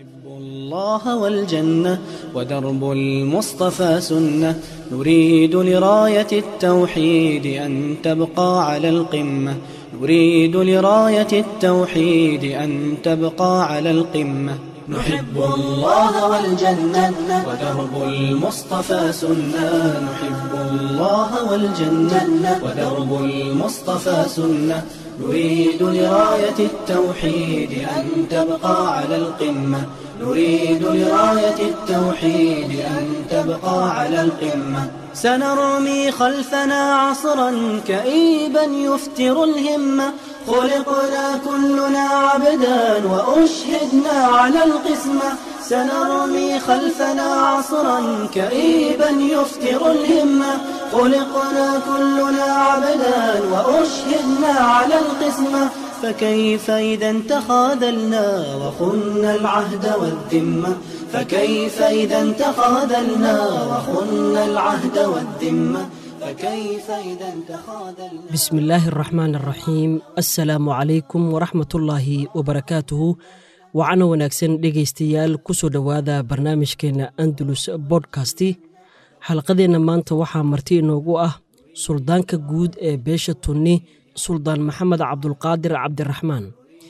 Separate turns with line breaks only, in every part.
الله والجنة ودرب المصطفى سنة نريد لراية التوحيد أن تبقى على القمة نريد لراية التوحيد أن تبقى على القمة نحب الله والجنة ودرب المصطفى سنة نحب الله والجنة ودرب المصطفى سنة نريد لراية التوحيد أن تبقى على القمة نريد لراية التوحيد أن تبقى على القمة سنرمي خلفنا عصرا كئيبا يفتر الهمة خلقنا كلنا عبدا وأشهدنا على القسمة سنرمي خلفنا عصرا كئيبا يفتر الهمة خلقنا كلنا عبدا وأشهدنا على القسمة فكيف إذا تخاذلنا وخنا العهد والذمة فكيف إذا تخاذلنا وخنا العهد والذمة فكيف إذا تخاذلنا
بسم الله الرحمن الرحيim asalaamu calaykum waraxmatullaahi wabarakaatuhu wacana wanaagsan dhegaystayaal kusoo dhowaada barnaamijkeenna andalus bodkasti xalqadeenna maanta waxaa marti inoogu ah suldaanka guud ee beesha tunni suldaan maxamed cabdulqaadir cabdiraxmaan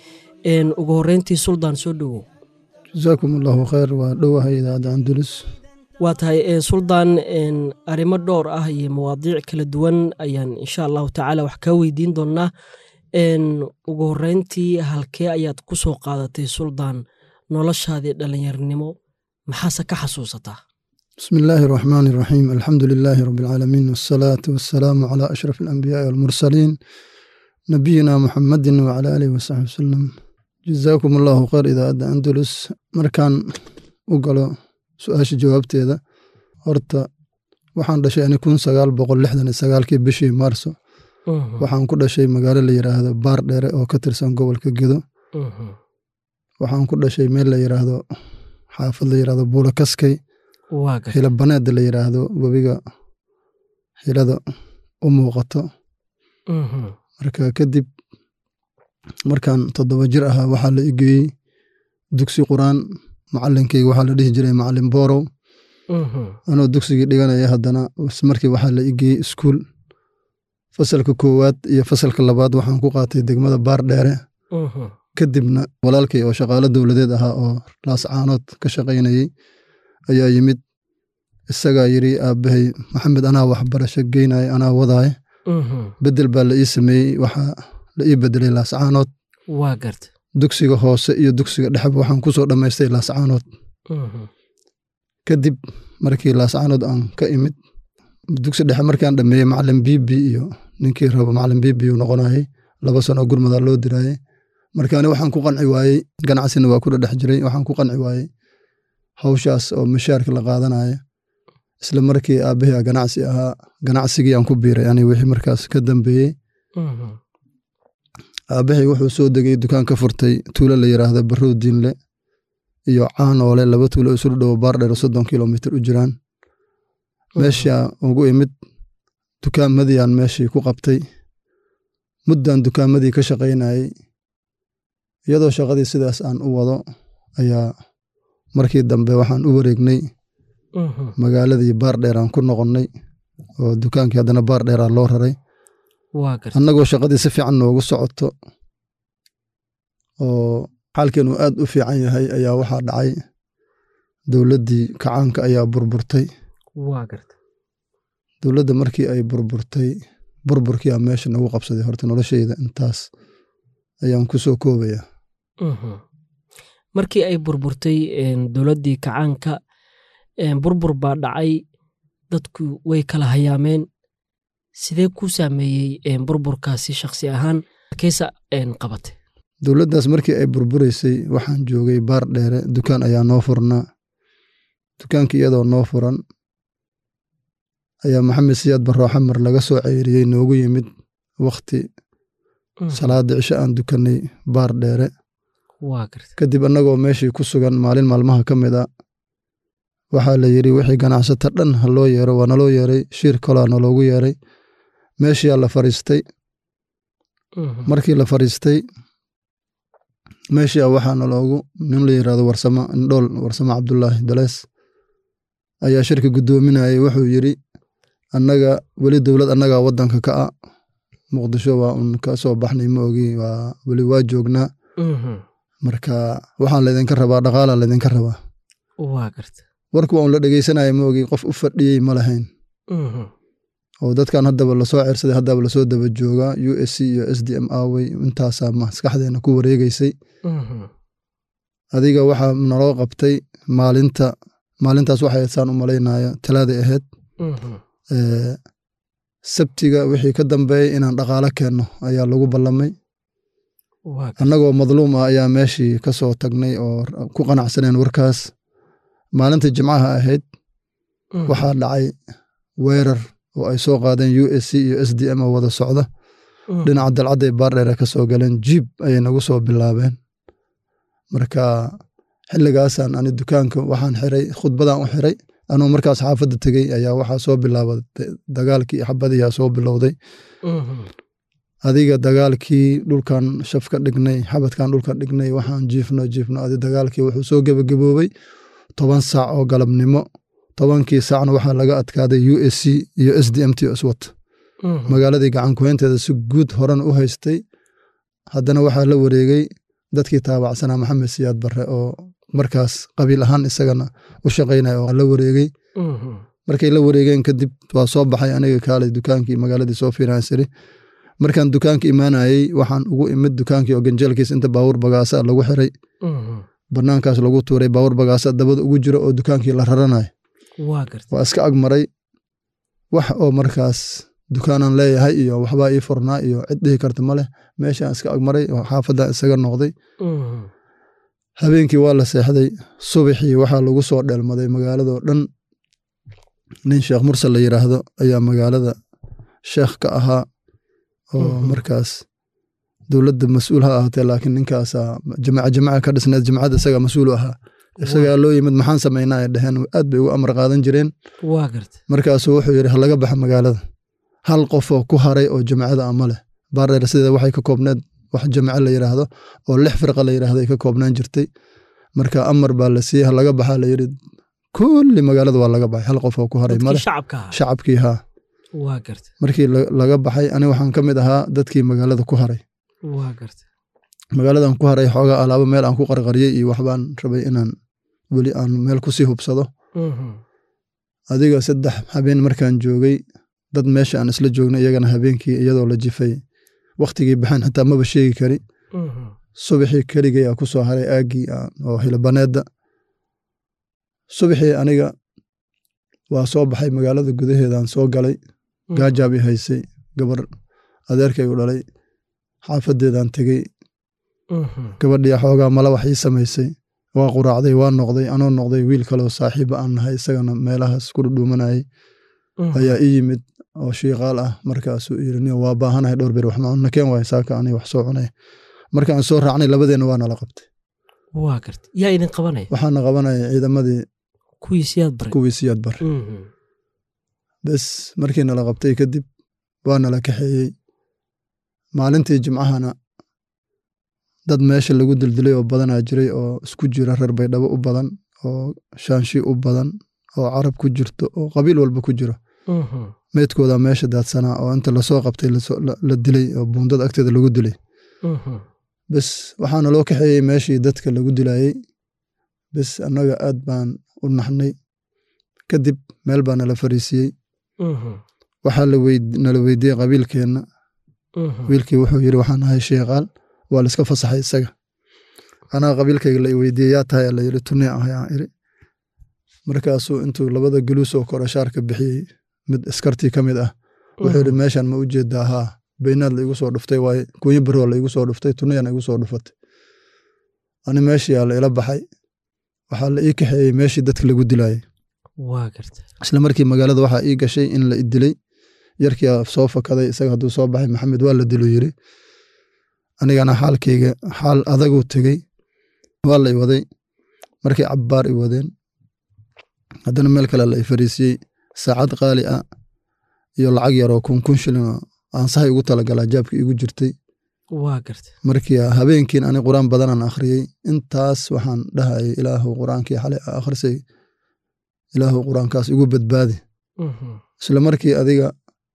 ugu horeyntii suldaan soo dhowow
jasaakum allahu khayr waa dhowahay idaacadda andalus
waa tahay suldaan arrimo dhowr ah iyo mawaadiic kala duwan ayaan insha allahu tacaala wax kaa weydiin doonnaa ugu horeyntii halkee ayaad ku soo qaadatay suldaan noloshaadii dhallinyarnimo maxaase ka xasuusataa
bismi illaahi araxmaani araxiim alxamdu lilaahi rabbi alcaalamiin waasalaatu wassalaamu calaa ashraf alambiyaai walmursaliin nabiyina muxamadin wacala aalihi wasaxbi wasalam jazaakum allahu khayr idaacadda andalus markaan u galo su-aasha jawaabteeda horta waxaan dhashay ani kun sagaal boqol lixdan iyo sagaalkii bishii maarso waxaan ku dhashay magaalo la yiraahdo baar dheere oo ka tirsan gobolka gedo waxaan ku dhashay meel la yiraahdo xaafad la yiraahdo buula kaskay hila baneeda la yiraahdo webiga hilada u muuqato marka kadib markaan toddoba jir ahaa waxaa la igeeyey dugsi quraan macalinkayga waxaa la dhihi jiray macalin boorow anoo dugsigii dhiganaya haddana markii waxaa la igeeyey iskuul fasalka koowaad iyo fasalka labaad waxaan ku qaatay degmada baar dheere kadibna walaalkay oo shaqaalo dowladeed ahaa oo laascaanood ka shaqaynayey ayaa yimid isagaa yidri aabbahay maxamed anaa waxbarasho geynaya anaa wadaaye bedel baa la ii sameeyey waxaa la ii bedelay laascaanood
waa garta
dugsiga hoose iyo dugsiga dhexba waxaan ku soo dhammaystay laascaanood kadib markii laascaanood aan ka imid dugsi dhexe markaan dhammeeyey macalin bibi iyo ninkii rabo macalin bibi uu noqonayey laba sano gurmadaa loo diraayey markaani waxaan ku qanci waayey ganacsina waa ku dhedhex jiray waxaan ku qanci waayey hawshaas oo mashaarka la qaadanaya isla markii aabbahay ganacsi ahaa ganacsigii aan ku biiray ani wixii markaas ka dambeeyey aabbahay wuxuu soo degay dukaan ka furtay tuulo la yiraahdo barrow diinle iyo caanoole laba tuulo isu dhowo baardheer soddon kilomitr u jiraan meeshaa ugu imid dukaamadiyaan meeshii ku qabtay muddan dukaamadii ka shaqaynayey iyadoo shaqadii sidaas aan u wado ayaa markii dambe waxaan u wareegnay magaaladii baardheer aan ku noqonnay oo dukaankii haddana baardheeraa loo raray annagoo shaqadii si fiican noogu socoto oo xaalkeenu aad u fiican yahay ayaa waxaa dhacay dowladdii kacaanka ayaa burburtay dowladda markii ay burburtay burburkiiaa meesha nagu qabsaday horta nolosheyda intaas ayaan ku soo koobaya
markii ay burburtay dowladdii kacaanka burbur baa dhacay dadku way kala hayaameen sidee ku saameeyey burburkaasi shakhsi ahaan keesa qabatay
dowladdaas markii ay burburaysay waxaan joogay baar dheere dukaan ayaa noo furnaa dukaankii iyadoo noo furan ayaa maxamed siyaad barroo xamar laga soo ceyriyey noogu yimid wakhti salaada cisho aan dukannay baar dheere kadib annagoo meeshii ku sugan maalin maalmaha ka mid a waxaa la yidhi wixii ganacsata dhan ha loo yeero waa naloo yeeray shiir kolaa naloogu yeeray meeshiyaa la fariistay markii la fariistay meeshii a waxaana loogu nin la yirahdo warsamo indhool warsamo cabdulaahi dalees ayaa shirka guddoominayay wuxuu yidri annaga weli dowlad annagaa waddanka ka a muqdisho waa un ka soo baxnay ma ogi waa weli waa joognaa marka waxaan laydinka rabaa dhaqaalaa laydinka rabaa
waa garta
warku waa un la dhegeysanaya ma ogi qof u fadhiyey ma lahayn oo dadkan haddaba lasoo ceersaday haddaba lasoo daba joogaa u s c iyo s d m awey intaasaa maskaxdeena ku wareegeysay adiga waxaa naloo qabtay maalinta maalintaas waxay saan u malaynaya talaaday ahayd sabtiga wixii ka dambeeyey inaan dhaqaalo keenno ayaa lagu ballamay annagoo madluum ah ayaa meeshii ka soo tagnay oo ku qanacsaneen warkaas maalintii jimcaha ahayd waxaa dhacay weerar oo ay soo qaadeen u s c iyo s d m oo wada socda dhinaca dalcadday baardheere ka soo galeen jiib ayay nagu soo bilaabeen marka xilligaasaan ani dukaanka waxaan xiray khudbadaan u xiray anuu markaas xaafadda tegey ayaa waxaa soo bilaabatay dagaalkii xabadiyaa soo bilowday adiga dagaalkii dhulkan shaf ka dhignay xabadkan dhulka dhignay waxaan jiifno jiifno adi dagaalkii wuxuu soo gebagaboobey toban saac oo galabnimo tobankii saacna waxaa laga adkaaday u s c iyo s d m t iswat magaaladii gacankuhaynteeda si guud horan u haystay haddana waxaa la wareegey dadkii taabacsanaa maxamed siyaad barre oo markaas qabiil ahaan isagana u shaqaynaya oo la wareegey markay la wareegeen kadib waa soo baxay aniga kaalay dukaankii magaaladii soo fiiransiri markaan dukaanka imaanayey waxaan ugu imid dukaankii oo ganjeelkiis inta baawur bagaasa lagu xiray banaankaas lagu tuuray baawur bagaasa dabada ugu jiro oo dukaankii la raranayo waa iska agmaray wax oo markaas dukaanaan leeyahay iyo waxbaa ii furnaa iyo cid dhihi karta ma leh meeshaan iska agmaray oo xaafadan isaga noqday habeenkii waa la seexday subaxii waxaa lagu soo dheelmaday magaaladoo dhan nin sheekh mursal la yiraahdo ayaa magaalada sheekh ka ahaa oo markaas dowladda mas-uul ha ahaatee laakiin ninkaasaa jamaca jamaca ka dhisneed jamacadda isagaa mas-uul u ahaa isagaa loo yimid maxaan samaynaa ay dheheen aad bay ugu amar qaadan jireen markaasuu wuxuu yidhi ha laga baxa magaalada hal qofoo ku haray oo jamacada ama leh baardheer sideeda waxay ka koobneed wax jamaco la yiraahdo oo lix firqa la yiraahdo ay ka koobnaan jirtay marka amar baa la siiyey ha laga baxaa la yidhi kulli magaalada waa laga baxay hal qof oo ku haray male shacabkii haa markii laga baxay ani waxaan ka mid ahaa dadkii magaalada ku haray magaaladan ku haray xoogaa alaabo meel aan ku qarqariyey iyo waxbaan rabay inaan weli aan meel kusii hubsado adiga saddex habeen markaan joogay dad meesha aan isla joognay iyagana habeenkii iyadoo la jifay wakhtigii baxeen xitaa maba sheegi kari subaxii keligay aa ku soo haray aaggii oo hilabaneedda subaxii aniga waa soo baxay magaalada gudaheedaan soo galay gaajaab i haysay gabar adeerkay u dhalay xaafadeedaan tegey gabadhii xoogaa mala wax ii samaysay waa quraacday waa noqday anoo noqday wiil kaleo saaxiiba aan nahay isagana meelahaas ku dhudhuumanayay ayaa ii yimid oo shiiqaal ah markaasuu yiri niyo waa baahanahay dhowr beer wax macunna keen waay saaka ani wax soo cunay markaan soo raacnay labadeenna waa nala qabtay
waa garta yaa idin qabanaya
waxaana qabanaya ciidamadii
kuwii siyaad bare
kuwii siyaad bare bes markii nala qabtay kadib waa nala kaxeeyey maalintii jimcahana dad meesha lagu dildilay oo badanaa jiray oo isku jira reer baydhabo u badan oo shaanshi u badan oo carab ku jirto oo qabiil walba ku jiro meydkooda meesha daadsanaa oo inta lasoo qabtay la dilay oo buundada agteeda lagu dilay bes waxaana loo kaxeeyey meeshii dadka lagu dilayey bes annaga aad baan u naxnay kadib meel baa nala fariisiyey waxaa nala weydiiyey qabiilkeenna wiilkii wuxuu yiri waxaan ahay sheekaal waa la iska fasaxay isaga anaa qabiilkayga la weydiiyey yaa tahay la yiri tunii ahay aan iri markaasuu intuu labada guluus oo kore shaarka bixiyey mid askartii ka mid ah wuxuu yidhi meeshan ma u jeedaa haa baynaad la igu soo dhuftay waaye kunyo baroo la igu soo dhuftay tuniyana igu soo dhufatay ani meeshiyaa la ila baxay waxaa la ii kaxeeyey meeshii dadka lagu dilayey isla markii magaalada waxaa ii gashay in la idilay yarkii soo fakaday isaga hadduu soo baxay maxamed waa la dilu yiri anigana xaalkayga xaal adaguu tegey waa la i waday markii cabbaar i wadeen haddana meel kale la i fariisiyey saacad qaali ah iyo lacag yaroo kun kun shilin oo aan sahay ugu talagalaa jaabka iigu jirtay
waa garta
markii habeenkiin ani qur-aan badanaan akhriyey intaas waxaan dhahayay ilaahu qur-aankii xalay aa akhrisay ilaahu qur-aankaas igu badbaadi
Mhm.
isla markii adiga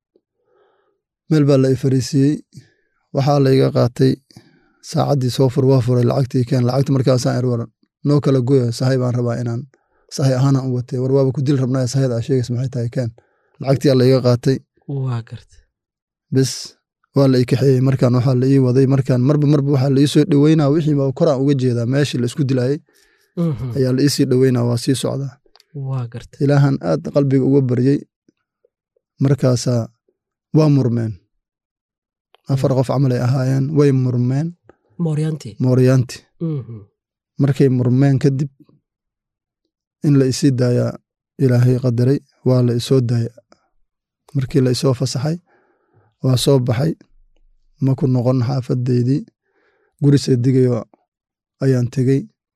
meel baa la i fariisiiyey waxaa layga qaatay saacaddii soo fur waa furay lacagtii keen lacagta markaasaan ir war noo kala goya sahay baan rabaa inaan sahay ahaanaan u watay war waaba ku dil rabnaa sahayda aa sheegays maxay tahay keen lacagtii layga qaatay
waa garta
bes waa la ii kaxeeyey markaan waxaa la ii waday markaan marba marba waxaa la ii soo dhoweynaa wixii baa koraan uga jeedaa meeshii la isku dilayay
Mhm.
ayaa la ii sii dhoweynaa waa sii socdaa
waa garta
ilaahan aad qalbiga uga baryey markaasaa waa murmeen afar qof camal ay ahaayeen way murmeen
mooryaantii
mooryaanti
Mhm.
markay murmeen kadib in la isii daayaa ilaahay qadaray waa la isoo daaya markii la isoo fasaxay waa soo baxay ma ku noqon xaafadeydii guri seedigayo ayaan tegey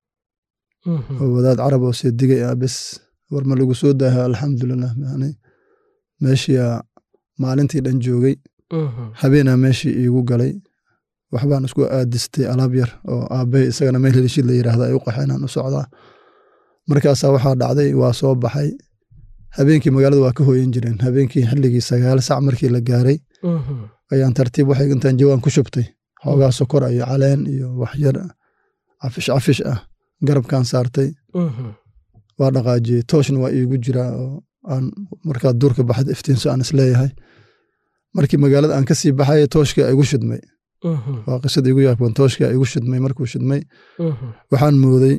Mhm.
oo wadaad carab oo seedigay ah bes war ma lagu soo daaha alxamdulilah yani meeshiia maalintii dhan joogay
Mhm.
habeenaa meeshii iigu galay waxbaan isku aadistay alaab yar oo aabbahay isagana meel helishid la yidhaahda ay u qaxeenaan u socdaa markaasaa waxaa dhacday waa soo baxay habeenkii magaalada waa ka hooyan jireen habeenkii xilligii sagaal sac markii la gaaray
Mhm.
ayaan tartiib waxay intaan jawaan ku shubtay xoogaa sokor iyo caleen iyo wax yar cafish cafish ah garabkaan saartay
Mhm.
waa dhaqaajiyey tooshna waa iigu jiraa oo aan markaa duurka baxda iftiinso aan isleeyahay markii magaalada aan kasii baxay tooshkii igu shidmay
Mhm.
waa qisada igu yaabban tooshkii igu shidmay markuu shidmay
Mhm.
waxaan mooday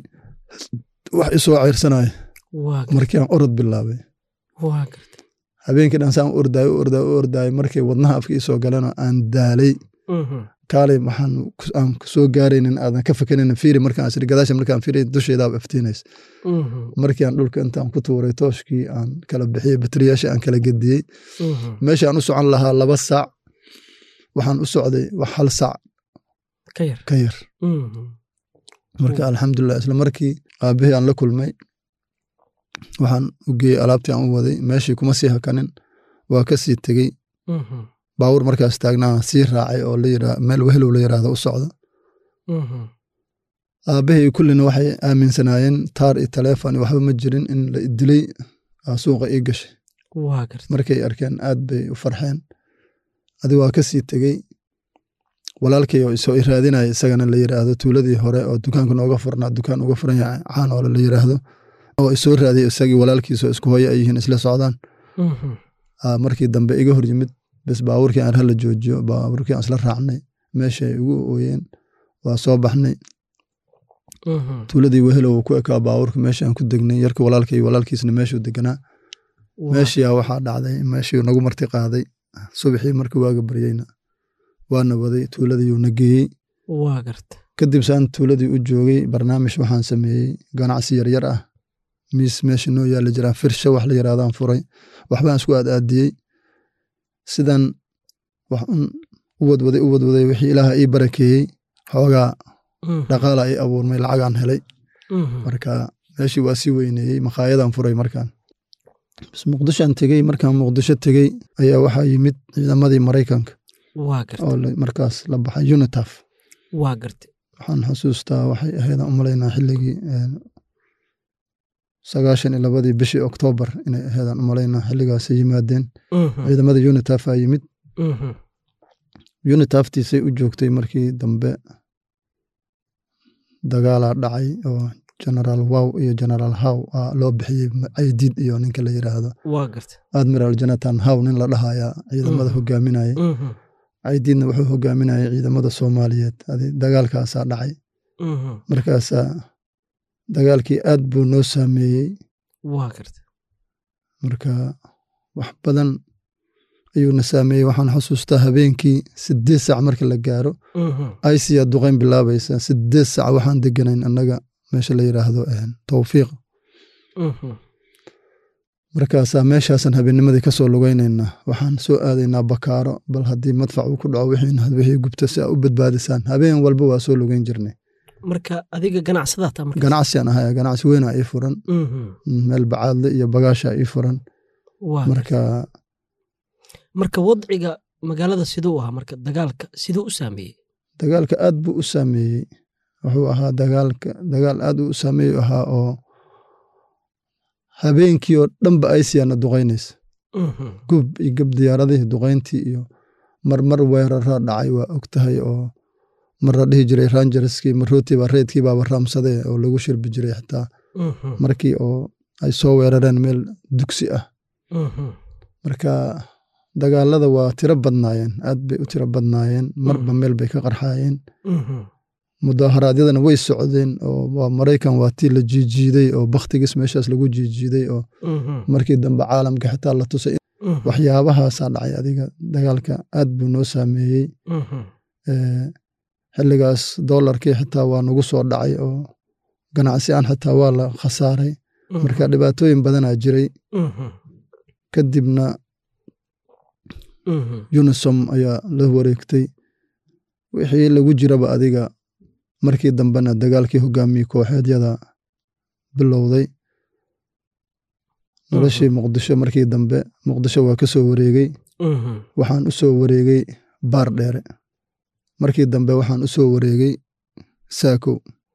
wax isoo ceyrsanaya
waa garta
markii aan orod bilaabay
waa garta
habeenkii dhan saan u ordaayo u ordaayo u ordaayo markay wadnaha afka isoo galeenoo aan daalay
Mhm.
kaalay waxaan ku- aan soo gaaraynin aadan ka fakaraynin fiiri markaan asiri gadaasha markaan fiiri dusheedaaba iftiinays
Mhm.
markii aan dhulka intaan ku tuuray tooshkii aan kala bixiyey bateriyaasha aan kala gediyey
Mhm.
meeshaan u socon lahaa laba saac waxaan u socday wax hal saac
ka yar
ka yar
Mhm.
marka alxamdulilah isla markii aabahii aan la kulmay waxaan u geeyey alaabtii aan u waday meeshii kuma sii hakanin waa ka sii tegey
Mhm.
baawur markaas taagnaa sii raacay oo la yidhaa meel wehelow la yidhaahdo u socda
Mhm.
aabahii kullina waxay aaminsanaayeen taar iyo taleefon iyo waxba ma jirin in la dilay aa suuqa ii gashay
waa garta
markay arkeen aad bay u farxeen adi waa ka sii tegey walaalkay oo isoo iraadinaya isagana la yidhaahdo tuuladii hore oo dukaanka nooga furnaa dukaan uga furan yahay caan oo la yidhaahdo oo isoo raadiyay isagii walaalkiisoo isku hooyo ay yihiin isla socdaan
Mhm.
Aa, markii dambe iga hor yimid bes baabuurkii aan hala joojiyo baabuurkii aan isla raacnay meeshay igu ooyeen waa soo baxnay
Mhm.
tuuladii wehelo uu ku ekaa baabuurka meesha aan ku degnay yarkii walaalkay walaalkiisna meeshuu deganaa
Waa-
meeshiyaa waxaa dhacday meeshii nagu marti qaaday subaxii markii waaga baryeyna waana waday tuuladii na geeyey
waa garta
kadib saan tuuladii u joogay barnaamij waxaan sameeyey ganacsi yaryar ah miis meesha noo yaala jiraan firsha wax la yaraadaan furay waxbaan isku aad aadiyey sidan wax un u wadwaday u wadwaday wixii ilaaha ii barakeeyey xoogaa
Mhm.
dhaqaala ii abuurmay lacagaan helay
Mhm.
marka meeshii waa sii weyneeyey makhaayadaan furay markaan bas muqdishoan tegey markaan muqdisho tegey ayaa waxaa yimid ciidamadii maraykanka
waa garta
oo la- markaas la baxay unitaf
waa garta
waxaan xusuustaa waxay ahayd aan u malaynaa xilligii een, sagaashan iyo labadii bishii oktoobar inay ahayd aan u malaynaa xilligaasay yimaadeen
Mhm.
ciidamada unitaf aa yimid
Mhm.
unitaftiisay u joogtay markii dambe dagaalaa dhacay oo generaal wow iyo generaal how aa loo bixiyey caydiid iyo ninka la yidhaahdo
waa garta
admiral jonathan how nin la dhahayaa ciidamada
Mhm.
hogaaminayay
Mhm.
caydiidna wuxuu hogaaminayay ciidamada soomaaliyeed adi dagaalkaasaa dhacay
Mhm.
markaasaa dagaalkii aad buu noo saameeyey
waa garta
marka wax badan ayuuna saameeyey waxaan xusuustaa habeenkii sideed saac marka la gaaro
Mhm.
iciyaa duqayn bilaabaysa sideed saac waxaan deganayn annaga meesha la yidhaahdo een, towfiiq
Mhm.
markaasaa meeshaasaan habeennimadii ka soo lugaynaynaa waxaan soo aadaynaa bakaaro bal haddii madfac uu ku dhaco wixiina wixii gubto si aa u badbaadisaan habeen walba waa soo lugayn jirnay
marka adiga ganacsadaa taa marka
ganacsiaan ahaya ganacsi weynaa ii furan
Mhm.
meel bacaadle iyo bagaasha ii furan
waa
marka
marka wadciga magaalada siduu ahaa marka dagaalka siduu u saameeyey
dagaalka aad buu u saameeyey wuxuu ahaa dagaalka dagaal aad u saameeyu ahaa oo habeenkii oo dhanba aysiyaana duqaynaysa gub iyo gab diyaaradihii duqayntii iyo marmar weerara dhacay waa og tahay oo mar la dhihi jiray rangerskii marootiiba reedkii baaba raamsadee oo lagu shirbi jiray xitaa markii oo ay soo weerareen meel dugsi ah marka dagaalada waa tiro badnaayeen aad bay u tiro badnaayeen marba meel bay ka qarxaayeen mudaharaadyadana way socdeen oo waa maraykan waa tii la jiijiiday oo bakhtigiis meeshaas lagu jiijiiday oo markii dambe caalamka xitaa la tusay waxyaabahaasaa dhacay adiga dagaalka aad buu noo saameeyey xilligaas doolarkii xitaa waa nagu soo dhacay oo ganacsi aan xitaa waa la khasaaray marka dhibaatooyin badanaa jiray kadibna unisom ayaa la wareegtay wixii lagu jiraba adiga markii dambena dagaalkii hogaamiyey kooxeedyada bilowday noloshii muqdisho markii dambe muqdisho waa ka soo wareegey waxaan u soo wareegey baar dheere markii dambe waxaan u soo wareegey saakow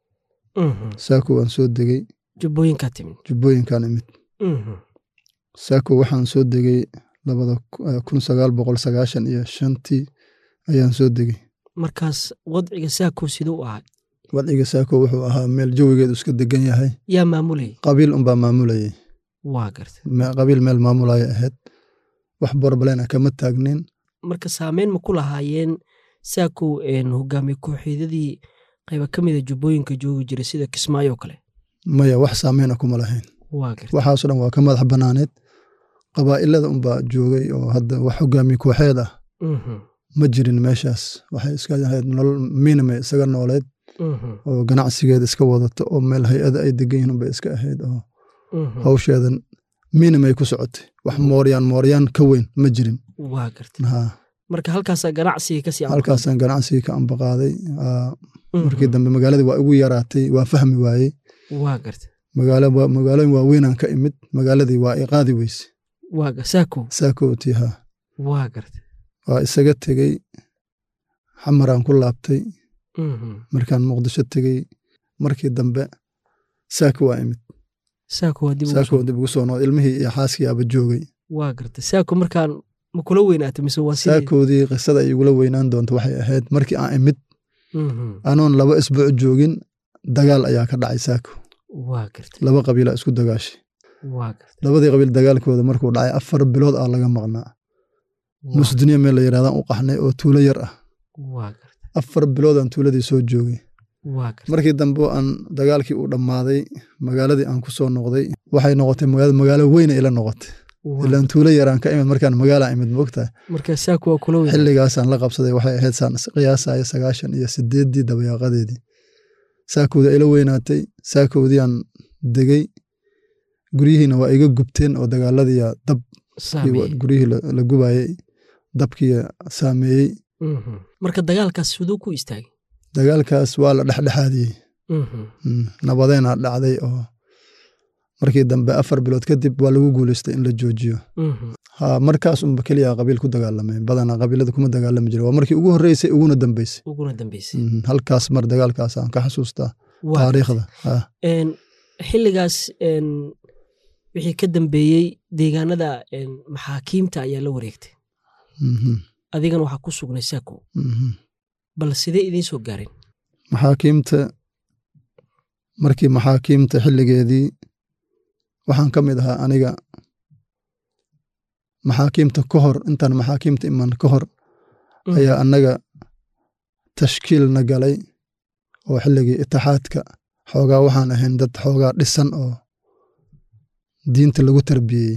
saakow aan soo degey
jubbooyinkaa timid
jubbooyinkaan imid saakow waxaan soo degey labada kun sagaal boqol sagaashan iyo shantii ayaan soo degey
markaas wadciga saakow siduu u ahay
wadciga saakow wuxuu ahaa meel jawigeedu iska degan yahay
yaa maamulayay
qabiil unbaa maamulayay
waa garta
qabiil meel maamulaya ahayd wax borbalena kama taagnin
marka saameyn ma ku lahaayeen saakow hogaamiye kooxeedyadii qayba ka mida jubbooyinka joogi jiray sida kismaayo oo kale
maya wax saameyna kuma lahayn
waa garta
waxaaso dhan waa ka madax banaaneed qabaa'ilada unbaa joogay oo hadda wax hogaamiye kooxeed ah ma jirin meeshaas waxay iska ahayd nolol miinime isaga nooleed oo ganacsigeeda iska wadato oo meel hay-ada ay degan yihin unbay iska ahayd oo hawsheeda miinimay ku socotay wax mooryaan mooryaan ka weyn ma jirin
waa garta
ha
marka halkaasaa ganacsiga kasii
halkaasaan ganacsigii ka ambaqaaday markii dambe magaaladii waa igu yaraatay waa fahmi waayey
waa garta
magaalooyin waaweynaan ka imid magaaladii waa i qaadi weyse
waa saakow
saakowtii ha
waa garta
waa isaga tegey xamaraan ku laabtay markaan muqdisho tegey markii dambe saako waa imid
saako waa dib
saako dib ugu soo noqday ilmihii iyo xaaskii aba joogay
waa garta saako markaan ma kula weynaatay mise waa sidii
saakoodii qisada ay igula weynaan doonto waxay ahayd markii aan imid anoon laba isbuuc joogin dagaal ayaa ka dhacay saako
waa garta
laba qabiila isku dagaashay
waa garta
labadii qabiil dagaalkooda markuu dhacay afar bilood aa laga maqnaa musduniya meel la yidhahdaan u qaxnay oo tuulo yar ah
waa garta
afar biloodaan tuuladii soo joogay
waa garta
markii dambe aan dagaalkii u dhammaaday magaaladii aan ku soo noqday waxay noqotay magaalo magaalo weyna ila noqotay ilaan tuulo yaraan ka imid markaan magaalaa imid moogtahay
marka saako waa kula weyn
xilligaasaan la qabsaday waxay ahayd saan qiyaasaya sagaashan iyo sideeddii dabayaaqadeedii saakowda ila weynaatay saakowdii aan degey guryihiina waa iga gubteen oo dagaaladiiya dab guryihii la gubayey dabkii saameeyey
marka dagaalkaas siduu ku istaagay
dagaalkaas waa la dhexdhexaadiyey nabadeenaa dhacday oo markii dambe afar bilood kadib waa lagu guuleystay in la joojiyo ha markaas unba keliya qabiil ku dagaalamay badanaa qabiilada kuma dagaalami jira waa markii ugu horreysay uguna dambeysay
uguna dambeysay
halkaas mar dagaalkaas aan ka xasuustaa taariikhda
xilligaas wixii ka dambeeyey deegaanada maxaakiimta ayaa la wareegtay adigana waxaa ku sugnay saako bal sidee idiin soo gaareen
maxaakiimta markii maxaakiimta xilligeedii waxaan ka mid ahaa aniga maxaakiimta ka hor intaan maxaakiimta iman ka hor ayaa annaga tashkiilna galay oo xilligii itixaadka xoogaa waxaan ahayn dad xoogaa dhisan oo diinta lagu tarbiyeyey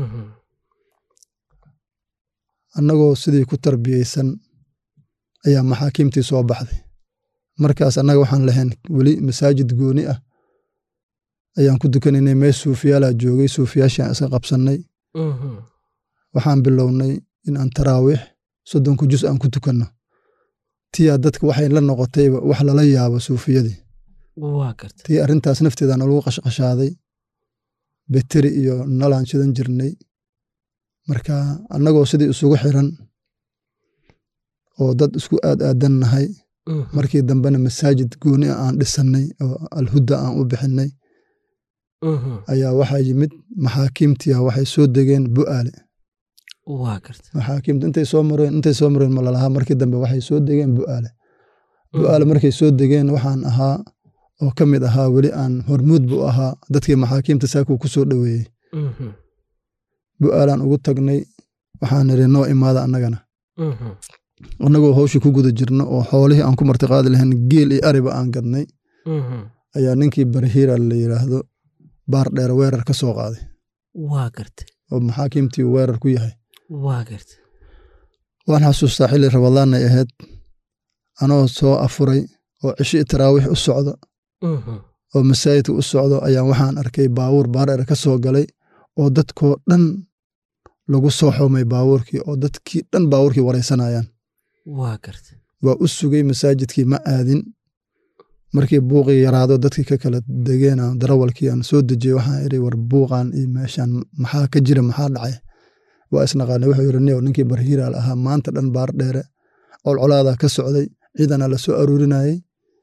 annagoo sidii ku tarbiyeysan ayaa maxaakiimtii soo baxday markaas annaga waxaan lahayn weli masaajid gooni ah ayaan ku dukanaynay meel suufiyaalaa joogay suufiyaashaan iska qabsannay waxaan bilownay in aan taraawiix soddonku jus aan ku tukanno tiyaa dadka waxay la noqotayba wax lala yaabo suufiyadii tii arrintaas nafteeda nalagu qashqashaaday beteri iyo nalaan shidan jirnay marka annagoo sidii isugu xiran oo dad isku aad aadan nahay
Mhm.
markii dambena masaajid gooni ah aan dhisannay oo alhuda aan u bixinay
Mhm.
ayaa waxaa yimid maxaakiimtiya waxay soo degeen bu'aale
waa garta
maxaakiimta intay soo mareen intay soo mareen ma lalahaa markii dambe waxay soo degeen bu'aale bu'aale markay soo degeen waxaan ahaa oo ka mid ahaa weli aan hormuud bu ahaa dadkii maxaakiimta saakuu ku soo dhoweeyey
Mhm.
bu'aalaan ugu tagnay waxaan nidhi noo imaada annagana
Mhm.
annagoo hawshii ku guda jirno oo xoolihii aan ku martiqaadi lahayn geel iyo ariba aan gadnay
Mhm.
ayaa ninkii barhiira la yidhaahdo baar dheer weerar ka soo qaaday
waa garta
oo maxaakiimtii uu weerar ku yahay
waa garta
waan xasuustaa xilli rabadaanay ahayd anoo soo afuray oo cishi taraawiix u socdo
Mhm.
oo masaajidka u socdo ayaan waxaan arkay baawuur baar dheer ka soo galay oo dadkoo dhan lagu soo xoomay baawuurkii oo dadkii dhan baawuurkii waraysanayaan
waa garta
waa u sugay masaajidkii ma aadin markii buuqii yaraado dadkii ka kala degeena darawalkii aan soo dejiyey waxaan idhi war buuqan iyo meeshan maxaa ka jira maxaa dhacay waa isnaqaanay wuxuu yidhi niyow ninkii barhiiraal ahaa maanta dhan baar dheere colcolaadaa ka socday ciidana la soo aruurinayey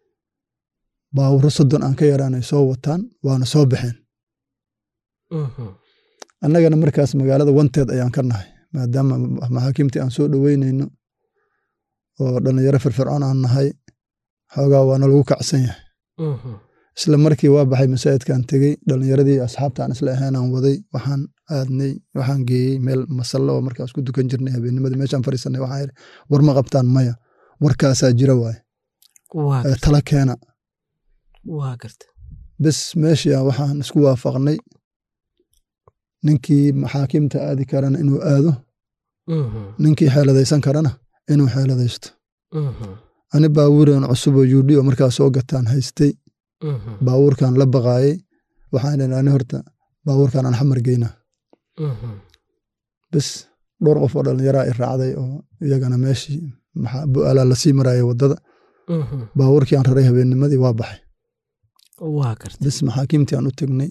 baawuro soddon aan ka yaraanay soo wataan waana soo baxeen
Mhm.
annagana markaas magaalada wanteed ayaan ka nahay maadaama maxaakiimtii aan soo dhoweynayno oo dhallinyaro firfircoon aan nahay xoogaa waana lagu kacsan yahay
Mhm.
isla markii waa baxay masaajidkaan tegey dhallinyaradii asxaabta aan isla ahayn aan waday waxaan aadnay waxaan geeyey meel masallo oo markaas ku dukan jirnay habeennimadii meeshaan fadhiisanay waxaan idhi war ma qabtaan maya warkaasaa jira waaye
waa
ee
garta
tala keena
waa garta
bes meeshii aan waxaan isku waafaqnay ninkii maxaakiimta aadi karana inuu aado
Mhm.
ninkii xeeladaysan karana inuu xeeladaysto
Mhm.
ani baawuuran cusub oo yuudhi oo markaas soo gataan haystay
Mhm.
baawuurkan la baqaayay waxaan idhi ani horta baawuurkan aan xamar geynaa
Mhm.
bes dhowr qof oo dhallinyaraa i raacday oo iyagana meeshii maxaa bu'aalaa lasii marayay waddada
Mhm.
baawuurkii aan raray habeennimadii waa baxay
waa garta
bes maxaakiimtii aan u tegnay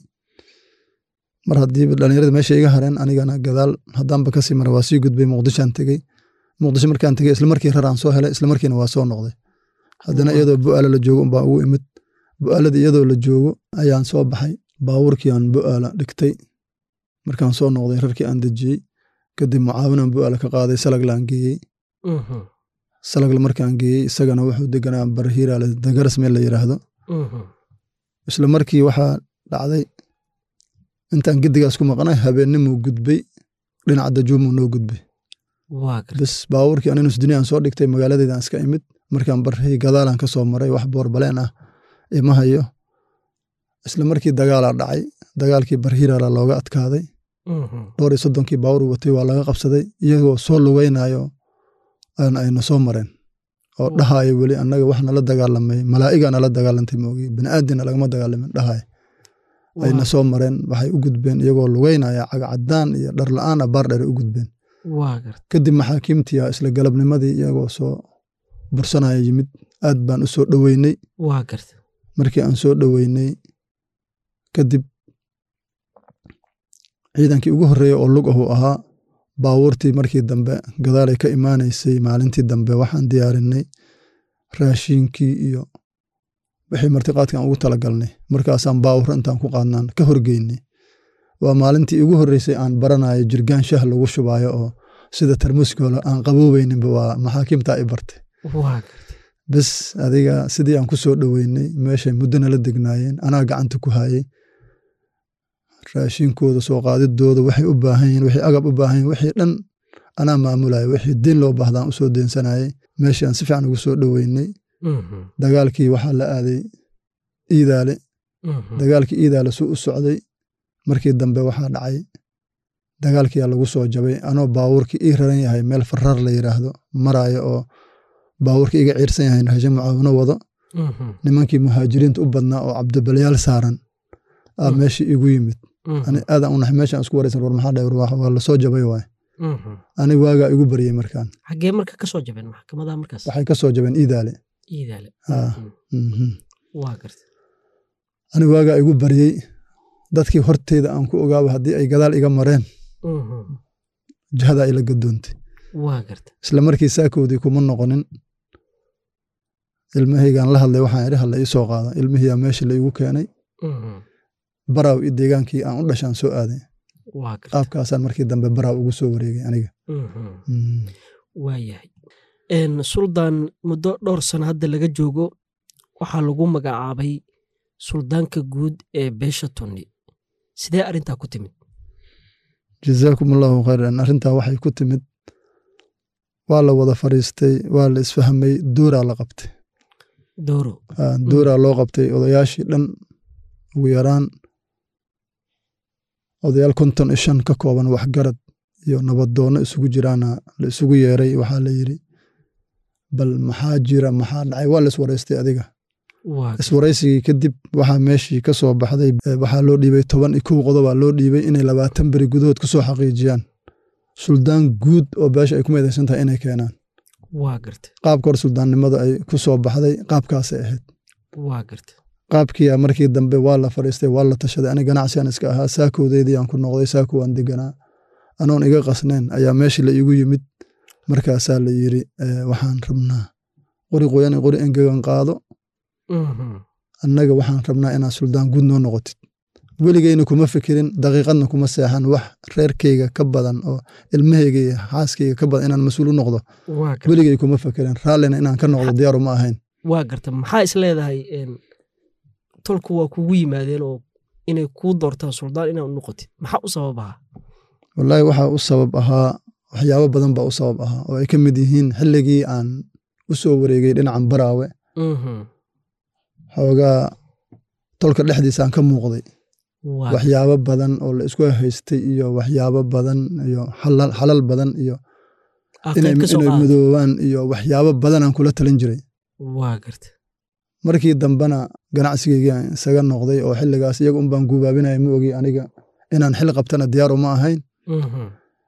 mar haddiiba dhallinyarada meesha iga hareen anigana gadaal haddaanba kasii mara waa sii gudbay muqdishaan tegey muqdisho markaan tegey isla markii raraan soo helay isla markiina waa soo noqday haddana
Waa.
iyadoo bu'aala la joogo umbaa ugu imid bu'aaladii iyadoo la joogo ayaan soo baxay baawurkii aan bu'aala dhigtay markaan soo noqday rarkii aan dejiyey kadib mucaawinaan bu'aala ka qaaday salaglaan geeyey
Mhm.
salagla markaan geeyey isagana wuxuu deganaa barhiiraale dagaras meel la yidhaahdo
Mhm.
isla markii waxaa dhacday intaan gedigaas ku maqnay habeennimuu gudbay dhinaca dajuumuu noo gudbay
waa garta
bes baawurkii aninus duniyaan soo dhigtay magaaladeydaan iska imid markaan barhay gadaalan ka soo maray wax boorbaleen ah ima hayo isla markii dagaalaa dhacay dagaalkii barhiirala looga adkaaday
Mhm.
dhowr iyo soddonkii baawur watay waa laga qabsaday iyagoo soo lugaynayo aan ayna soo mareen oo
Mm.
dhahayo weli annaga wax nala dagaalamay malaa'iga nala dagaalantay moogi bini'aadina lagama dagaalamin dhahayo ayna
Waa-
soo mareen waxay u gudbeen iyagoo lugaynaya cagacadaan iyo dhar la'aan ah baar dheer u gudbeen
waa garta
kadib maxaakiimtii ah isla galabnimadii iyagoo soo bursanaya yimid aad baan u soo dhoweynay
waa garta
markii aan soo dhoweynay kadib ciidankii ugu horreeyey oo lug ahuu ahaa baawuurtii markii dambe gadaalay ka imaanaysay maalintii dambe waxaan diyaarinay raashiinkii iyo wixii martiqaadkan ugu talagalnay markaasaan baawur intaan ku qaadnaan ka horgeynay waa maalintii ugu horreysay aan baranayo jirgaan shah lagu shubaayo oo sida tarmuuskoola aan qaboobeyninba waa maxaakiimtaa i bartay
waa garta
bes adiga sidii aan ku soo dhoweynay meeshay muddo nala degnaayeen anaa gacanta ku hayey raashinkooda soo qaadidooda waxay u baahan yihin wixii agab u baahan yihin wixii dhan anaa maamulaya wixii diin loo baahdaan usoo deensanayay meeshii aan si fiican ugu soo dhoweynay
Mhm.
dagaalkii waxaa la aaday iidaale
Mhm.
dagaalkii iidaale suu u socday markii dambe waxaa dhacay dagaalkiyaa lagu soo jabay anoo baawurkii ii raran yahay meel faraar la yidhaahdo maraayo oo baawurkii iga ciirsan yahay hashe mucaawino wado
Mhm.
nimankii muhaajiriinta u badnaa oo cabdibalayaal saaran aa
Mm.
meeshii igu yimid
Mhm.
ani aadaan u naxay meeshaan isku waraysan war maxaa dhahay war waa lasoo jabay waay
Mhm.
ani waagaa igu baryey markaan
xaggee marka ka soo jabeen maxkamadaha markaas
waxay ka soo jabeen iidaale
iidaale
Ah.
Mhm.
Mhm.
waa garta
ani waagaa igu baryey dadkii horteyda aan ku ogaaba haddii ay gadaal iga mareen
Mhm.
jihadaa ila gadoontay
waa garta
isla markii saakoodii kuma noqonin ilmahaygaan la hadlay waxaan idhi hala ii soo qaada ilmihiyaa meesha la igu keenay baraaw iyo deegaankii aan u dhashaan soo aaday
waa garta
qaabkaasaan markii dambe baraaw ugu soo wareegay aniga Mm.
waayahay Een, suldaan muddo dhowr sano hadda laga joogo waxaa lagu magacaabay suldaanka guud ee beesha tunni sidee arrintaa ku timid
jazaakum allahu khayran arrintaa waxay ku timid waa la wada fadhiistay waa la isfahmay dooraa la qabtay
dooro
Ah, dooraa loo qabtay odayaashii dhan ugu yaraan odayaal konton iyo shan ka kooban waxgarad iyo nabaddoonno isugu jiraana la isugu yeeray waxaa la yidhi bal maxaa jira maxaa dhacay waa la iswaraystay adiga
waa
iswaraysigii kadib waxaa meeshii ka soo baxday eh, waxaa loo dhiibay toban iyo kow qodobaa loo dhiibay inay labaatan beri gudahood ku soo xaqiijiyaan suldaan guud oo beesha ay ku meedaysan tahay inay keenaan
waa garta
qaabka hor suldaannimada ay ku soo baxday qaabkaasay ahayd
waa garta
qaabkiia markii dambe waa la fadhiistay waa la tashaday ani ganacsigan iska ahaa saakowdeydii aan ku noqday saako waan deganaa anoon iga qasnayn ayaa meeshii la igu yimid markaasaa la yidhi eh, waxaan rabnaa qori qoyan iyo qori engegan qaado
Mhm.
annaga waxaan rabnaa inaad suldaan guud noo noqotid weligeyna kuma fikirin daqiiqadna kuma seexan wax reerkeyga ka badan oo ilmahayga iyo xaaskeyga ka badan inaan mas-uul u noqdo
waa garta
weligey kuma fikirin raallina inaan ka noqdo diyaaru ma ahayn
waa garta maxaa is leedahay een, tolku waa kugu yimaadeen oo inay kuu doortaan suldaan inaad u noqotid maxaa u sababaha
wallaahi waxaa u sabab ahaa waxyaabo badan baa u sabab ahaa oo ay ka mid yihiin xilligii aan u soo wareegay dhinacan baraawe
Mhm.
xoogaa tolka dhexdiisaan ka muuqday
waa
waxyaabo badan oo la isku haystay iyo waxyaabo badan iyo xalal xalal badan iyo
Ah,
inay
qayb ka soo
inay
qaadata.
midoobaan iyo waxyaabo badanaan kula talin jiray
waa garta
markii dambena ganacsigeygii aan isaga noqday oo xilligaas iyaga un baan guubaabinaya ma ogi aniga inaan xil qabtana diyaar uma ahayn
Mhm.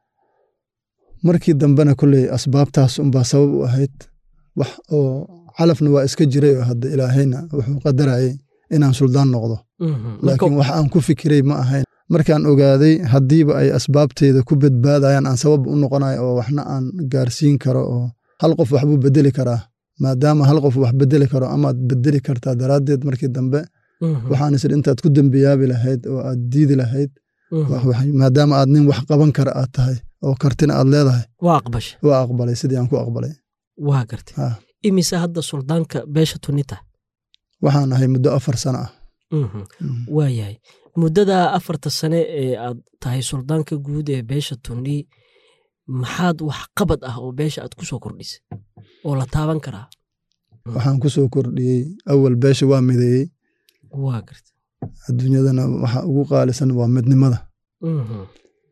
markii dambena kolley asbaabtaas unbaa sabab u ahayd wax oo calafna waa iska jiray oo hadda ilaahayna wuxuu qadarayay inaan suldaan noqdo
Mhm.
laakiin
Marka-
wax aan ku fikiray ma ahayn markaan ogaaday haddiiba ay asbaabteeda ku badbaadayaan aan sabab u noqonayo oo waxna aan gaarsiin karo oo hal qof waxbuu bedeli karaa maadaama hal qof wax bedeli karo amaad bedeli kartaa daraaddeed markii dambe
Mhm.
waxaan isir intaad ku dembiyaabi lahayd oo aad diidi lahayd
Mhm.
wax- wax- maadaama aad nin wax qaban kara aad tahay oo kartina aad leedahay
waa aqbasha
waa aqbalay sidii aan ku aqbalay
waa garta
Ha.
imise hadda suldaanka beesha tunita
waxaan ahay muddo afar sano ah
Mhm.
Mm.
waa yahay muddada afarta sane ee aad tahay suldaanka guud ee beesha tunni maxaad wax qabad ah oo beesha aad ku soo kordhisay oo la taaban karaa
waxaan ku soo kordhiyey awal beesha waa mideeyey
waa garta
adduunyadana waxa ugu qaalisan waa midnimada
Mhm.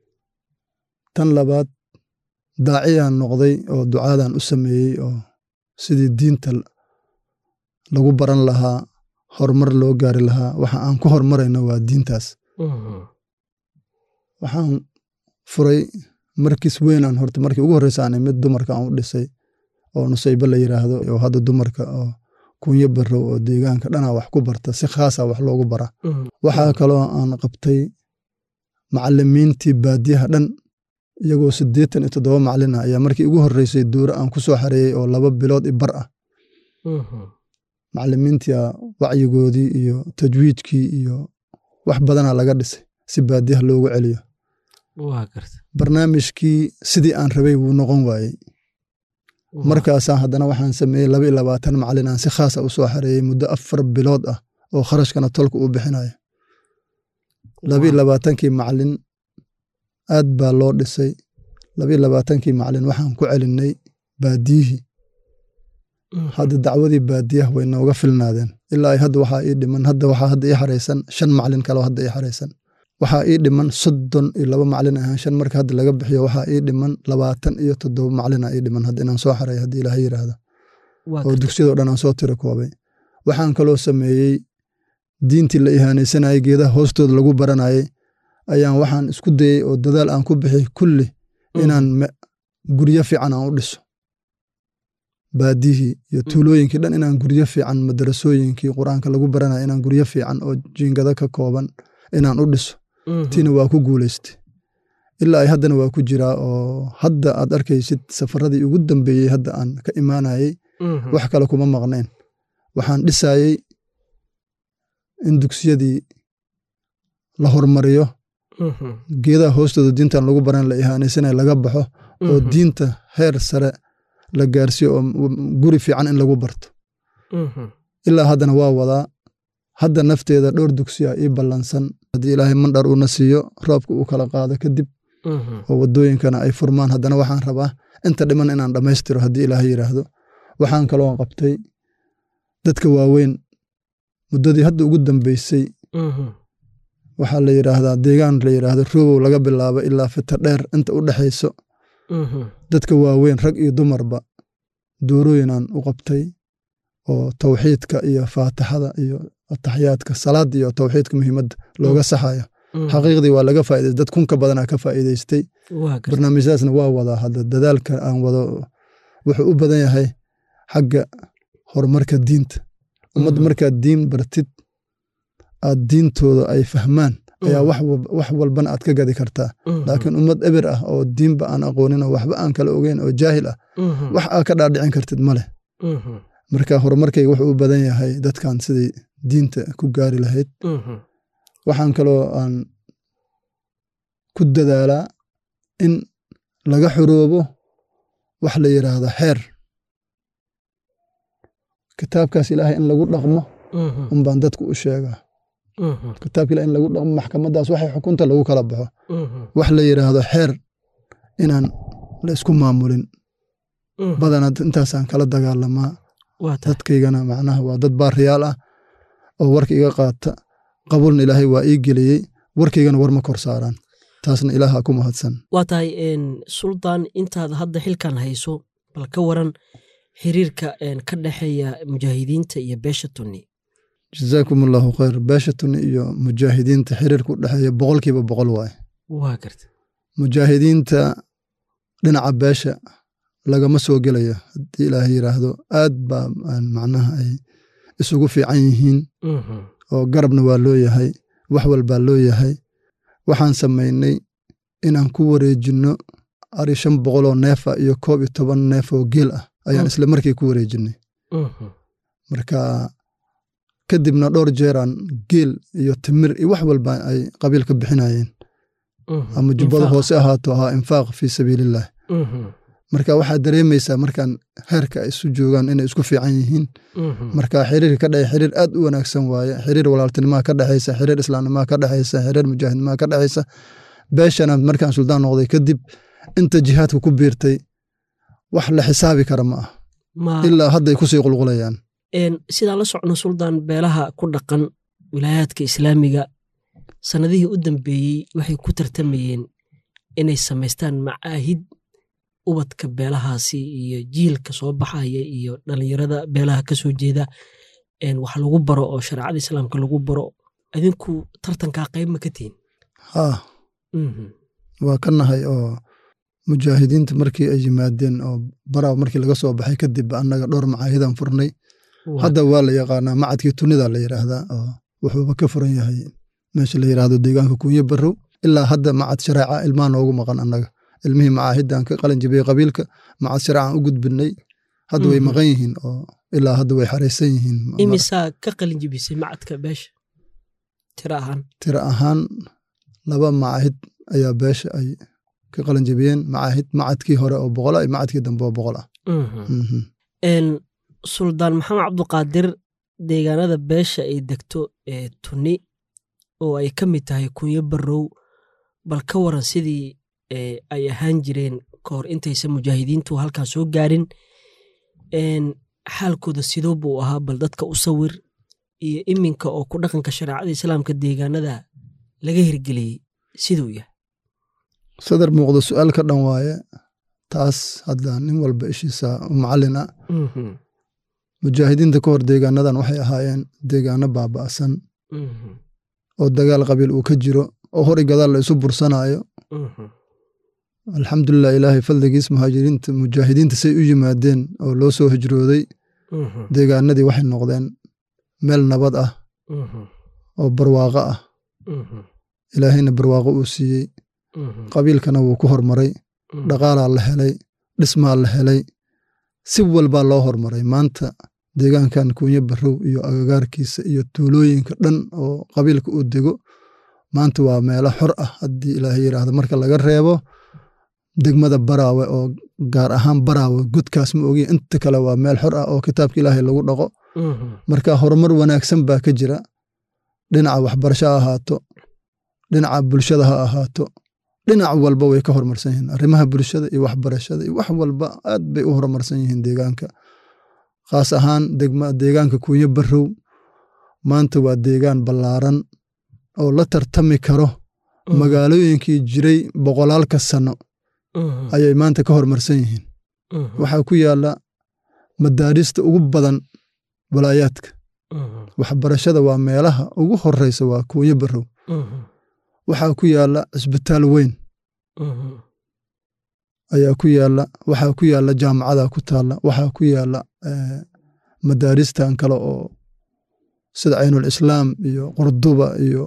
tan labaad daaciyaan noqday oo ducaadaan u sameeyey oo sidii diinta lagu baran lahaa horumar loo gaari lahaa waxa aan ku horumarayno waa diintaas
Mhm.
waxaan furay markis weynaan horta markii ugu horreysa aan imid dumarka aan u dhisay oo nusaybe la yidhaahdo oo hadda dumarka oo kunyo barow oo deegaanka dhanaa wax ku barta si khaasa wax loogu bara
Mhm.
waxaa kaloo aan qabtay macalimiintii baadiyaha dhan iyagoo siddeetan iyo toddoba macalin ah ayaa markii ugu horreysay duuro aan ku soo xareeyey oo laba bilood i bar ah
Mhm.
macalimiintia wacyigoodii iyo tajwiidkii iyo wax badanaa laga dhisay si baadiyaha loogu celiyo
waa garta
barnaamijkii sidii aan rabay wuu noqon waayey markaasaan haddana waxaan sameeyey laba iyo labaatan macalin aan si khaasa u soo xareeyey muddo afar bilood ah oo kharashkana tolka uu bixinayo laba iyo labaatankii macalin aad baa loo dhisay laba iyo labaatankii macalin waxaan ku celinay baadiyihii
Mhm.
hadda dacwadii baadiyaha way nooga filnaadeen ilaa ay hadda waxaa ii dhiman hadda waxaa hadda ii xaraysan shan macalin kaloo hadda ii xaraysan waxaa ii dhiman soddon iyo laba macalin ahaan shan marka hadda laga bixiyo waxaa ii dhiman labaatan iyo toddoba macalina ii dhiman hadda inaan soo xaray haddii ilaahay yidhaahdo
waa
oo
garta
dugsiyadoo dhan aan soo tiro koobay waxaan kaloo sameeyey diintii la ihaanaysanayay geedaha hoostooda lagu baranayay ayaan waxaan isku dayey oo dadaal aan ku bixi kulli inaan me- guryo fiican aan u dhiso baadiyihii iyo tuulooyinkii dhan inaan guryo fiican madarasooyinkii qur-aanka lagu baranaya inaan guryo fiican oo jiingado ka kooban inaan u dhiso
Mhm.
tiina waa ku guulaystay ilaa ay haddana waa ku jiraa oo hadda aad arkaysid safaradii ugu dambeeyey hadda aan ka imaanayey
Mhm.
wax kale kuma maqnayn waxaan dhisayey in dugsiyadii la hormariyo geedaha hoostooda diintan lagu baran la ihaanaysanaya laga baxo oo diinta heer sare la gaarsiiyo oo guri fiican in lagu barto ilaa haddana waa wadaa hadda nafteeda dhowr dugsiya ii ballansan haddii ilaahay mandhar uuna siiyo roobka uu kala qaado kadib oo waddooyinkana ay furmaan haddana waxaan rabaa inta dhiman inaan dhammaystiro haddii ilaahay yidhaahdo waxaan kaloo qabtay dadka waaweyn muddadii hadda ugu dambeysay waxaa la yidhaahdaa deegaan la yidhaahdo roobow laga bilaabo ilaa fita dheer inta u dhexayso dadka waaweyn rag iyo dumarba doorooyinaan u qabtay oo tawxiidka iyo faatixada iyo ataxiyaadka salaada iyo tawxiidka muhiimadda looga saxayo xaqiiqdii waa laga faa'idaystay dad kunka badanaa ka faa'iidaystay barnaamijyadaasna waa wadaa hadda dadaalka aan wado wuxuu u badan yahay xagga horumarka diinta ummadda markaad diin bartid aad diintooda ay fahmaan ayaa wax walbana aad ka gadi kartaa laakiin ummad eber ah oo diinba aan aqoonin oo waxba aan kala ogeyn oo jaahil ah wax aad ka dhaadhicin kartid ma leh marka horumarkayga wuxuu u badan yahay dadkan siday diinta ku gaari lahayd waxaan kaloo aan ku dadaalaa in laga xoroobo wax la yidhaahdo xeer kitaabkaas ilaahay in lagu dhaqmo unbaan dadku u sheegaa kitaabka ilahay in lagu dhaqmo maxkamadaas waxay xukunta lagu kala baxo wax la yidhaahdo xeer inaan la isku maamulin badana intaasaan kala dagaalamaa dadkaygana macnaha waa dad baariyaal ah oo warka iga qaata qabulna ilaahay waa ii geliyey warkaygana war ma kor saaraan taasna ilaaha ku mahadsan
waa tahay suldaan intaad hadda xilkan hayso bal ka waran xiriirka ka dhexeeya mujaahidiinta iyo beesha tunni
jazaakum allahu khayr beesha tunni iyo mujaahidiinta xiriirka u dhexeeya boqolkiiba boqol waaye
waa garta
mujaahidiinta dhinaca beesha lagama soo gelayo haddii ilaahay yidhaahdo aad baa macnaha ay isugu fiican yihiin oo garabna waa loo yahay wax walbaa loo yahay waxaan samaynay inaan ku wareejinno ari shan boqoloo neefa iyo koob iyo toban neef oo geel ah ayaan isla markii ku wareejinnay marka kadibna dhowr jeeraan geel iyo timir iyo wax walba ay qabiilka bixinayeen ama jubbada hoose ahaato ahaa infaaq fii sabiilillaah marka waxaad dareemaysaa markaan heerka ay isu joogaan inay isku fiican yihiin marka xiriirka ka dhexe xiriir aad u wanaagsan waaye xiriir walaaltinimaha ka dhexaysa xiriir islaamnimaha ka dhexaysa xiriir mujaahidnimaha ka dhexaysa beeshana markaan suldaan noqday kadib inta jihaadka ku biirtay wax la xisaabi kara ma ah ilaa hadday kusii qulqulayaan
sidaan la socno suldaan beelaha ku dhaqan wilaayaadka islaamiga sannadihii u dambeeyey waxay ku tartamayeen inay samaystaan macaahid ubadka beelahaasi iyo jiilka soo baxaya iyo dhalinyarada beelaha ka soo jeeda wax lagu baro oo shareecada islaamka lagu baro adinku tartankaa qayb ma ka tihin
haa waa ka nahay oo mujaahidiinta markii ay yimaadeen oo baraw markii laga soo baxay kadib annaga dhowr macaahidan furnay hadda waa la yaqaanaa macadkii tunida la yidhaahdaa oo wuxuuba ka furan yahay meesha la yidhaahdo deegaanka kunye barrow ilaa hadda macad shareeca ilmaa noogu maqan annaga ilmihii macaahidan ka qalin jibiyey qabiilka macad shareecan u gudbinay hadda way maqan yihiin oo ilaa hadda way xaraysan yihiin
imisaa ka qalin jibisay macadka beesha tiro ahaan
tiro ahaan laba macaahid ayaa beesha ay ka qalin jibiyeen macaahid macadkii hore oo boqol ah iyo macadkii dambe oo boqol ah
suldaan maxamed cabduqaadir deegaanada beesha ay degto ee tuni oo ay ka mid tahay kunyo barrow bal ka waran sidii ay ahaan jireen ka hor intaysan mujaahidiintu halkan soo gaarin xaalkooda sidoo buu ahaa bal dadka u sawir iyo iminka oo ku dhaqanka shareecada islaamka deegaanada laga hirgeliyey siduu yahay
sadar muuqdo su-aal ka dhan waaye taas hadda nin walba ishiisa u macallin ah mujaahidiinta ka hor deegaanadan waxay ahaayeen deegaano baaba'san oo dagaal qabiil uu ka jiro oo hor i gadaal la isu bursanaayo alxamdulilah ilaahay fadligiis muhaajiriinta mujaahidiinta say u yimaadeen oo loo soo hijrooday deegaanadii waxay noqdeen meel nabad ah oo barwaaqo ah ilaahayna barwaaqo uu siiyey qabiilkana wuu ku hormaray dhaqaalaa la helay dhismaa la helay si walbaa loo hormaray maanta deegaankan kuunye barrow iyo agagaarkiisa iyo tuulooyinka dhan oo qabiilka uu dego maanta waa meelo xor ah haddii ilaahay yidhaahdo marka laga reebo degmada baraawe oo gaar ahaan baraawe godkaas ma ogiya inta kale waa meel xor ah oo kitaabka ilaahay lagu dhaqo marka horumar wanaagsan baa ka jira dhinaca waxbarasho ha ahaato dhinaca bulshada ha ahaato dhinac walba way ka horumarsan yihiin arrimaha bulshada iyo waxbarashada iyo wax walba aad bay u horumarsan yihiin deegaanka khaas ahaan deegaanka kuunye barrow maanta waa deegaan ballaaran oo la tartami karo magaalooyinkii jiray boqolaalka sano ayay maanta ka horumarsan yihiin waxaa ku yaala madaarista ugu badan walaayaadka waxbarashada waa meelaha ugu horeysa waa kuunye barrow waxaa ku yaala cisbitaal weyn ayaa ku yaala waxaa ku yaala jaamacada ku taala waxaa ku yaala madaaristan kale oo sida caynul islaam iyo qurduba iyo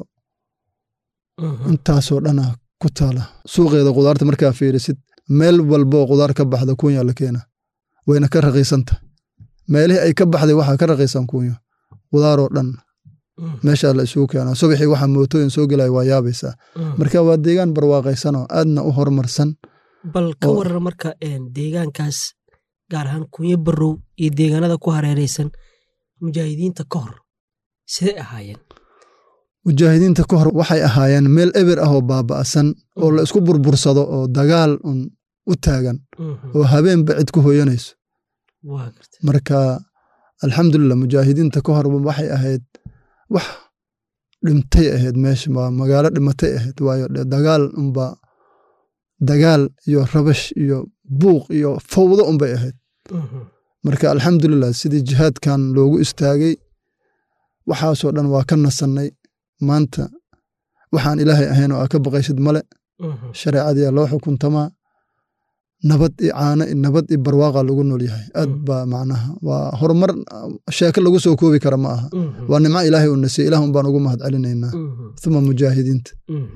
intaasoo dhana ku taala suuqeeda qudaarta markaa fiirisid meel walboo qudaar ka baxda kuunya la keena wayna ka raqiisanta meelihii ay ka baxday waxaa ka raqiisan kuunya qudaaroo dhan meeshaa la isugu keenaa subaxii waxaa mootooyin soo gelaya waa yaabaysaa marka waa deegaan barwaaqaysanoo aadna u horumarsan
bal ka warar marka deegaankaas gaar ahaan kunyo barrow iyo deegaanada ku hareeraysan mujaahidiinta ka hor siday ahaayeen
mujaahidiinta ka hor waxay ahaayeen meel eber ah oo baaba'san oo la isku burbursado oo dagaal un u taagan oo habeenba cid ku hoyanayso marka alxamdulilah mujaahidiinta ka hor waxay ahayd wax dhimtay ahayd meesha waa magaalo dhimatay ahayd waayo dagaal unba dagaal iyo rabash iyo buuq iyo fawdo unbay ahayd marka alxamdulilah sidii jihaadkan loogu istaagay waxaasoo dhan waa ka nasannay maanta waxaan ilaahay ahayn oo aa ka baqaysid male shareecadiyaa loo xukuntamaa nabad iyo caano nabad iyo barwaaqa lagu nool yahay aad baa macnaha waa horumar sheeko lagu soo koobi kara ma aha waa nimco ilaahay uu nasiye ilah un baan ugu mahad celinaynaa uma mujaahidiinta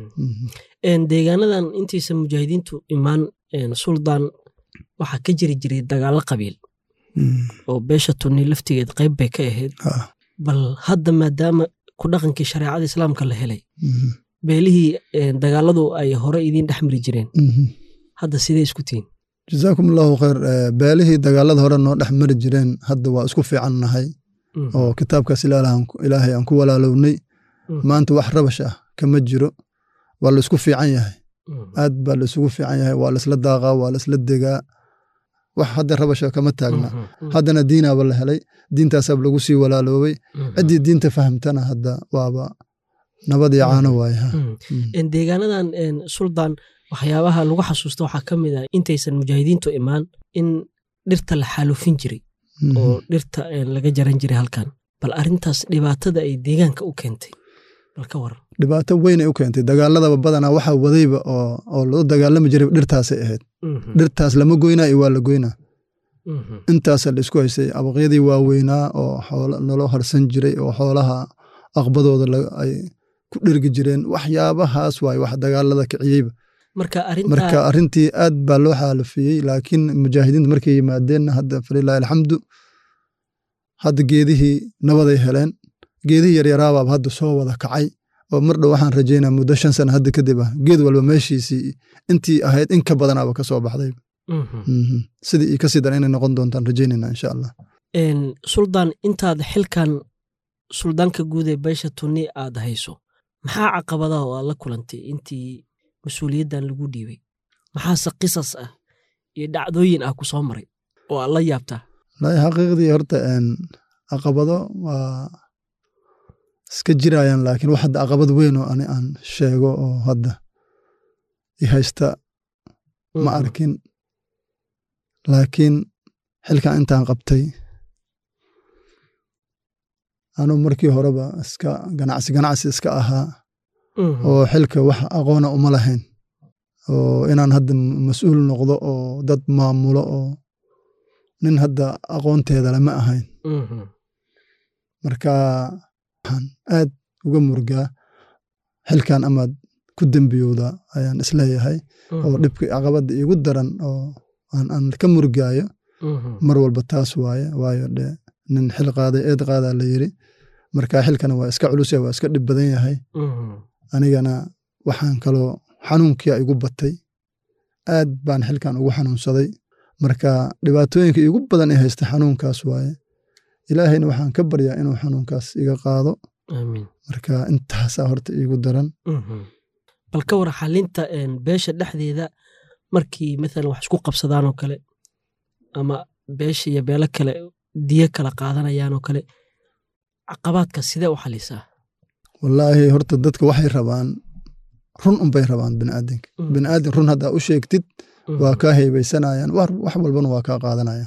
deegaanadan intiisa mujaahidiintu imaan suldaan waxaa ka jiri jiray dagaalo qabiil oo beesha tunni laftigeed qayb bay ka ahayd bal hadda maadaama ku dhaqankii shareecada islaamka la helay beelihii dagaaladu ay hore idiin dhex mari jireen hadda sidee isku tihiin
jazaakum allahu khayr beelihii dagaalada hore noo dhex mari jireen hadda waa isku fiican nahay oo kitaabkaas ilaahay aan ku walaalownay maanta wax rabash ah kama jiro waa la isku fiican yahay aad baa la isugu fiican yahay waa laisla daaqaa waa laisla degaa wax hadda rabasha kama taagna haddana diinaaba la helay diintaasaab lagu sii walaaloobay ciddii diinta fahamtana hadda waaba nabad iyo caano waaya
deegaanadan suldaan waxyaabaha lagu xasuusta waxaa ka mid ah intaysan mujaahidiintu imaan in dhirta la xaalufin jiray oo dhirta laga jaran jiray halkan bal arintaas dhibaatada ay deegaanka u keentay bal ka waran
dhibaato weynay u keentay dagaaladaba badanaa waxaa wadayba oo loo dagaalami jiray dhirtaasay ahayd dhirtaas lama goynaa iyo waa la goynaa intaasa la isku haystay abaqyadii waaweynaa oo naloo harsan jiray oo xoolaha aqbadooda ay ku dhergi jireen waxyaabahaas waay wax dagaalada kiciyeyba marka arrintii aad baa loo xaalafiyey laakiin mujaahidiinta markay yimaadeenna hadda falilahi alxamdu hadda geedihii nabaday heleen geedihii yaryaraabaaba hadda soo wada kacay oo mar dhow waxaan rajaynaa muddo shan sana hadda kadib ah geed walba meeshiisii intii ahayd in ka badanaaba ka soo baxday sidii io kasii daran inay noqon doontaan rajaynayna insha allah
suldaan intaad xilkan suldaanka guud ee beesha tunni aad hayso maxaa caqabadaha oo aad la kulantay intii mas-uuliyaddan lagu dhiibay maxaase qisas ah iyo dhacdooyin ah ku soo maray oo aad la yaabtaa
wallaahi xaqiiqdii horta caqabado waa iska jirayaan laakiin wax hadda caqabad weyn oo ani aan sheego oo hadda i haysta ma arkin laakiin xilkan intaan qabtay anuu markii horeba iska ganacsi ganacsi iska ahaa oo xilka wax aqoona uma lahayn oo inaan hadda mas-uul noqdo oo dad maamulo oo nin hadda aqoonteeda lama ahayn marka waxaan aad uga murgaa xilkan amaad ku dembiyowda ayaan isleeyahay oo dhibka caqabadda iigu daran oo aan ka murgaayo mar walba taas waaye waayo dhe nin xil qaaday eed qaadaa la yiri marka xilkana waa iska culus waa iska dhib badan yahay anigana waxaan kaloo xanuunkia igu batay aad baan xilkan ugu xanuunsaday marka dhibaatooyinka igu badan ee haysta xanuunkaas waaye ilaahayna waxaan ka baryaa inuu xanuunkaas iga qaado marka intaasaa horta iigu daran
bal ka war xalinta beesha dhexdeeda markii maalan wax isku qabsadaan oo kale ama beesha iyo beelo kale diyo kala qaadanayaan oo kale caqabaadka sidee u xalisaa
wallaahi horta dadka waxay rabaan run unbay rabaan biniaadanka biniaadan run haddaa u sheegtid waa kaa heybeysanayaan wax walbana waa kaa qaadanayaan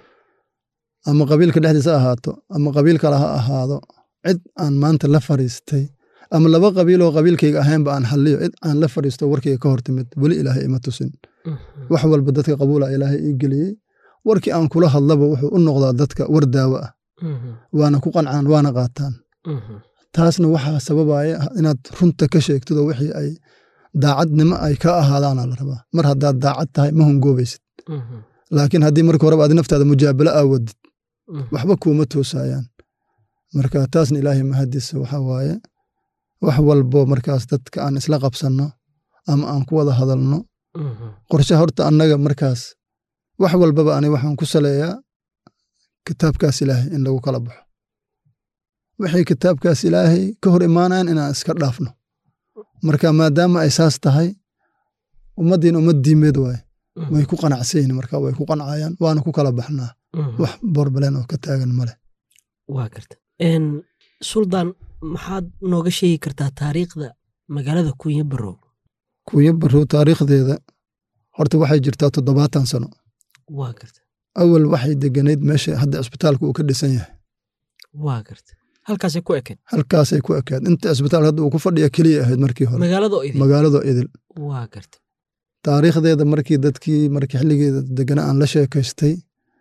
ama qabiilka dhexdiisa ahaato ama qabiil kale ha ahaado cid aan maanta la fariistay ama laba qabiiloo qabiilkayga ahaynba aan xalliyo cid aan la fariisto warkayga ka hor timid weli ilaahay ima tusin wax walba dadka qabuula ilaahay ii geliyey warkii aan kula hadlaba wuxuu u noqdaa dadka war daawo ah waana ku qancaan waana qaataan taasna waxaa sababaya inaad runta ka sheegtidoo wixii ay daacadnimo ay ka ahaadaana la rabaa mar haddaad daacad tahay ma hungoobaysid laakiin haddii marka horeba aad naftaada mujaabalo aawadid waxba kuuma toosayaan marka taasna ilaahay mahadiisa waxaa waaye wax walbo markaas dadka aan isla qabsanno ama aan ku wada hadalno qorshe horta annaga markaas wax walbaba ani waxaan ku saleeyaa kitaabkaas ilaahay in lagu kala baxo wixii kitaabkaas ilaahay ka hor imaanayan inaan iska dhaafno marka maadaama ay saas tahay ummaddiina ummad diimeed waaye way ku qanacsayin marka way ku qancayaan waana ku kala baxnaa wax borbaleen oo ka taagan male
waa garta suldaan maxaad nooga sheegi kartaa taariikhda magaalada kunya barow
kunya barow taariikhdeeda horta waxay jirtaa toddobaatan sano
waa garta
awal waxay deganayd meesha hadda cisbitaalka uu ka dhisan yahay
waa garta halkaasay ku ekeed
halkaasay ku ekeed inta cisbitaalka hadda uu ku fadhiya keliya ahayd markii hore
magaaladoo idil
magaaladoo idil
waa garta
taariikhdeeda markii dadkii markii xilligeeda degana aan la sheekaystay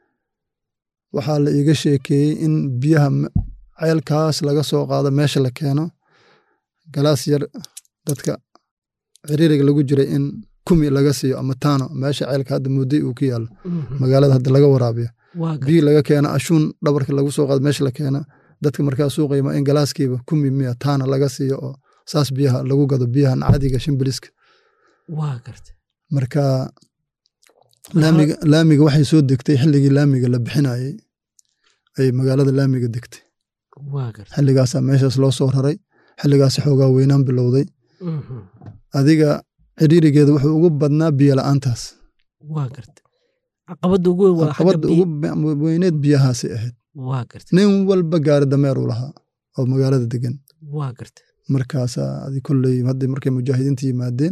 waxaa la iiga sheekeeyey in biyaha ceelkaas laga soo qaado meesha la keeno galaas yar dadka ciriiriga lagu jiray in kumi laga siiyo ama taano meesha ceelka hadda mudday uu ku yaallo magaalada hadda laga waraabiyo biyi laga keeno ashuun dhabarka lagu soo qaado meesha la keeno dadka markaa suuqayma in galaaskiiba kumi miya taana laga siiyo oo saas biyaha lagu gado biyahan cadiga shimbiliska
waa garta
marka laamiga laamiga waxay soo degtay xilligii laamiga la bixinayey ay magaalada laamiga degtay
waa garta
xilligaasaa meeshaas loo soo raray xilligaasi xoogaa weynaan bilowday adiga ciriirigeeda wuxuu ugu badnaa biyo la'aantaas
waa garta caqabadda ugu weyn waa
caqabadda ugu weyneed biyahaasay ahayd
waa garta
nin walba gaari dameer uu lahaa oo magaalada degan
waa garta
markaasaa adi kolley hadda markay mujaahidiinta yimaadeen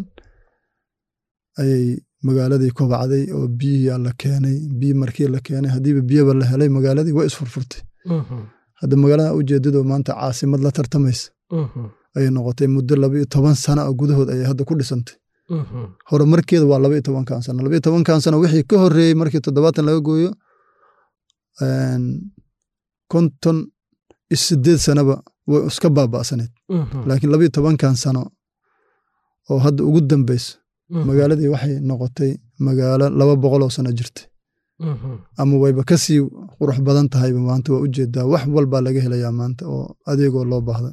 ayay magaaladii kobacday oo biyihiyaa la keenay biyi markii la keenay haddiiba biyaba la helay magaaladii waa isfurfurtay hadda magaalada ujeedadoo maanta caasimad la tartamaysa ayay noqotay muddo laba iyo toban sana oo gudahood ayay hadda ku dhisantay horumarkeeda waa laba iyo tobankan sano laba iyo tobankan sano wixii ka horreeyey markii toddobaatan laga gooyo konton iyo sideed sanaba way iska baaba'saneyd laakiin laba iyo tobankan sano oo hadda ugu dambeyso magaaladii waxay noqotay magaalo laba boqol oo sano jirtay ama wayba kasii qurux badan tahayba maanta waa ujeedaa wax walbaa laga helayaa maanta oo adeegoo loo baahda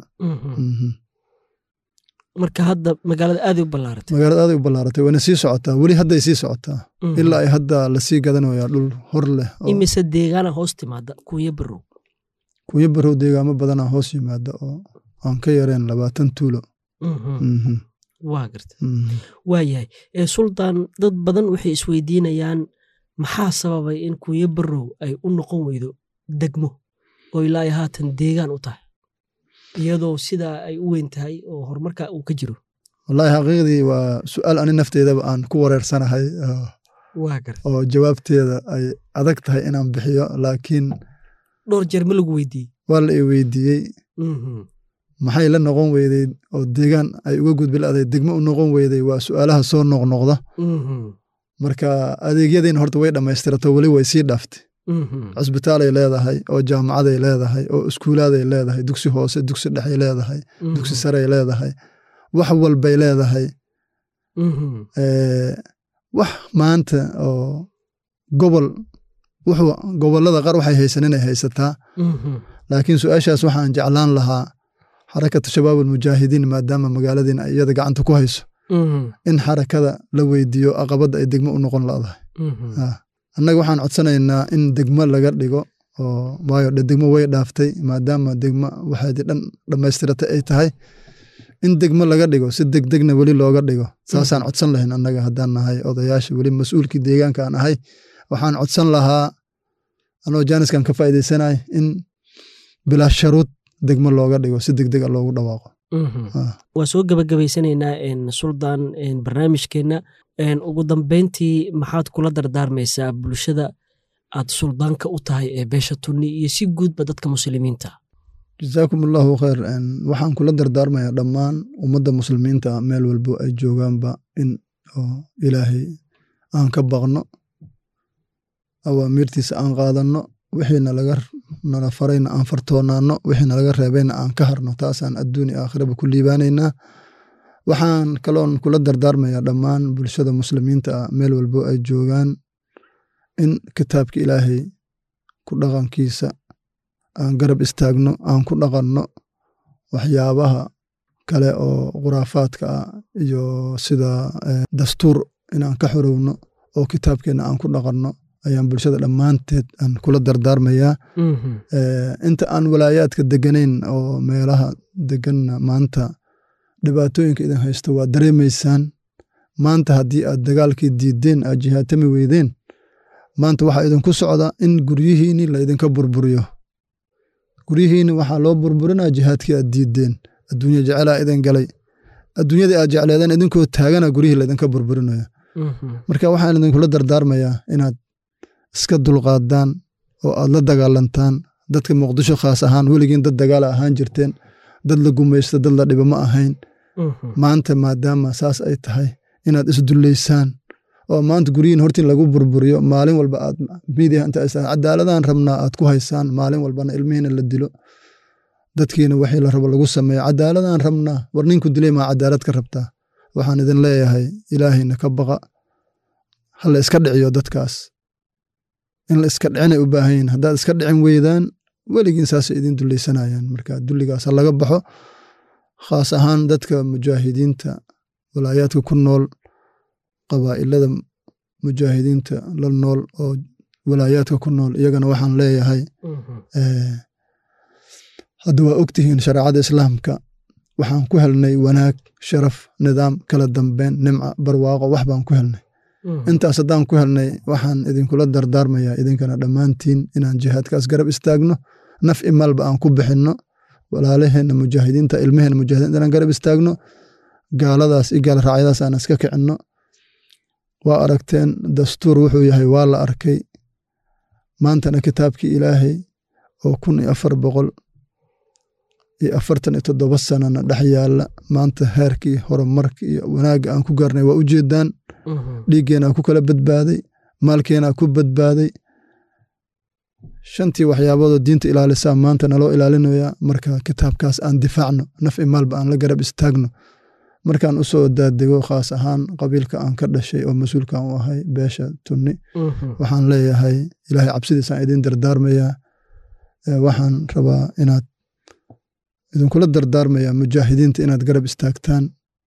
marka hadda magaalada aaday u ballaaratay
magaalada aaday u ballaaratay wayna sii socotaa weli hadday sii socotaa ilaa ay hadda lasii gadanayaa dhul hor leh
imise deegaana hoos timaada kunya barow
kunya barow deegaamo badanaa hoos yimaada oo aan ka yareen labaatan tuulo
waa garta waa yahay suldaan dad badan waxay isweydiinayaan maxaa sababay in kunya barow ay u noqon weydo degmo oo ilaa haatan deegaan u tahay iyadoo sidaa ay u weyn tahay oo horumarka uu ka jiro
wallaahi xaqiiqdii waa su'aal ani nafteedaba aan ku wareersanahay oo jawaabteeda ay adag tahay inaan bixiyo laakiin
dhowr jeer ma lagu weydiiyey
waa la i weydiiyey maxay la noqon weyday oo deegaan ay uga gudbilaaday degmo u noqon weyday waa su'aalaha soo noqnoqda marka adeegyadiina horta way dhammaystirato weli way sii dhaaftay cisbitaalay leedahay oo jaamacaday leedahay oo iskuulaaday leedahay dugsi hoose dugsi dhexay leedahay dugsi saray leedahay wax walbay leedahay wax maanta oo gobol wuxuu gobolada qaar waxay haysan inay haysataa laakiin su-aashaas waxaan jeclaan lahaa xarakata shabaab almujaahidiin maadaama magaaladiin ay iyada gacanta ku hayso in xarakada la weydiiyo aqabadda ay degmo u noqon ladahay annaga waxaan codsanaynaa in degmo laga dhigo oo waayo degmo way dhaaftay maadaama degmo waxaadi dhan dhammaystiratay ay tahay in degmo laga dhigo si degdegna weli looga dhigo saasaan codsan lahayn annaga haddaan nahay odayaasha weli mas-uulkii deegaanka aan ahay waxaan codsan lahaa anoo jaaniskan ka faa'iidaysanay in bilaa sharuud degmo looga dhigo si degdega loogu dhawaaqo
waa soo gebagabaysanaynaa suldaan barnaamijkeenna ugu dambeyntii maxaad kula dardaarmaysaa bulshada aad suldaanka u tahay ee beesha tunni iyo si guudba dadka muslimiinta
jasaakum allahu khayr waxaan kula dardaarmayaa dhammaan ummadda muslimiinta meel walbo ay joogaanba in ilaahay aan ka baqno awaamiirtiisa aan qaadanno wixiina laga nala farayna aan fartoonaanno wixiina laga reebayna aan ka harno taasaan adduuni aakhiraba ku liibaanaynaa waxaan kaloon kula dardaarmayaa dhammaan bulshada muslimiinta ah meel walbo ay joogaan in kitaabka ilaahay ku dhaqankiisa aan garab istaagno aan ku dhaqanno waxyaabaha kale oo khuraafaadka ah iyo sida dastuur inaan ka xorowno oo kitaabkeenna aan ku dhaqanno ayaan bulshada dhammaanteed aan kula dardaarmayaa inta aan walaayaadka deganayn oo meelaha deganna maanta dhibaatooyinka idin haysto waa dareemaysaan maanta haddii aad dagaalkii diideen aad jihaatami weydeen maanta waxaa idinku socda in guryihiinni laydinka burburiyo guryihiinni waxaa loo burburinaa jihaadkii aad diideen adduunya jecelaa idin galay adduunyadii aad jecleedeen idinkoo taagana guryihii laydinka burburinaya marka waxaan idinkula dardaarmayaa inaad iska dulqaadaan oo aad la dagaalantaan dadka muqdisho khaas ahaan weligiin dad dagaala ahaan jirteen dad la gumaysto dad la dhibo ma ahayn maanta maadaama saas ay tahay inaad isdullaysaan oo maanta guryihin hortiin lagu burburiyo maalin walba aad miidiya inta cadaaladaan rabnaa aad ku haysaan maalin walbana ilmihiina la dilo dadkiina wixii la rabo lagu sameeyo cadaaladaan rabnaa war ninku dilay maa cadaalad ka rabtaa waxaan idin leeyahay ilaahayna ka baqa ha la iska dhiciyo dadkaas in la iska dhicinay u baahan yihin haddaad iska dhicin weydaan weligiin saasay idin dullaysanayaan marka dulligaas ha laga baxo khaas ahaan dadka mujaahidiinta walaayaadka ku nool qabaa'ilada mujaahidiinta la nool oo walaayaadka ku nool iyagana waxaan leeyahay hadda waa ogtihiin shareecada islaamka waxaan ku helnay wanaag sharaf nidaam kala dambeyn nimca barwaaqo wax baan ku helnay intaas haddaan ku helnay waxaan idinkula dardaarmayaa idinkana dhammaantiin inaan jihaadkaas garab istaagno naf imalba aan ku bixinno walaalaheenna mujaahidiinta ilmaheenna mujaahidiinta inaan garab istaagno gaaladaas iyo gaal raacyadaas aan iska kicinno waa aragteen dastuur wuxuu yahay waa la arkay maantana kitaabkii ilaahay oo kun iyo afar boqol iyo afartan iyo toddoba sanana dhex yaalla maanta heerkii horumarka iyo wanaagga aan ku gaarnay waa u jeedaan dhiiggeenaa ku kala badbaaday maalkeenaa ku badbaaday shantii waxyaaboodoo diinta ilaalisaa maanta naloo ilaalinayaa marka kitaabkaas aan difaacno naf i maalba aan la garab istaagno markaan u soo daadego khaas ahaan qabiilka aan ka dhashay oo mas-uulkan u ahay beesha tunni waxaan leeyahay ilaahay cabsidiisaan idin dardaarmayaa waxaan rabaa inaad idinkula dardaarmayaa mujaahidiinta inaad garab istaagtaan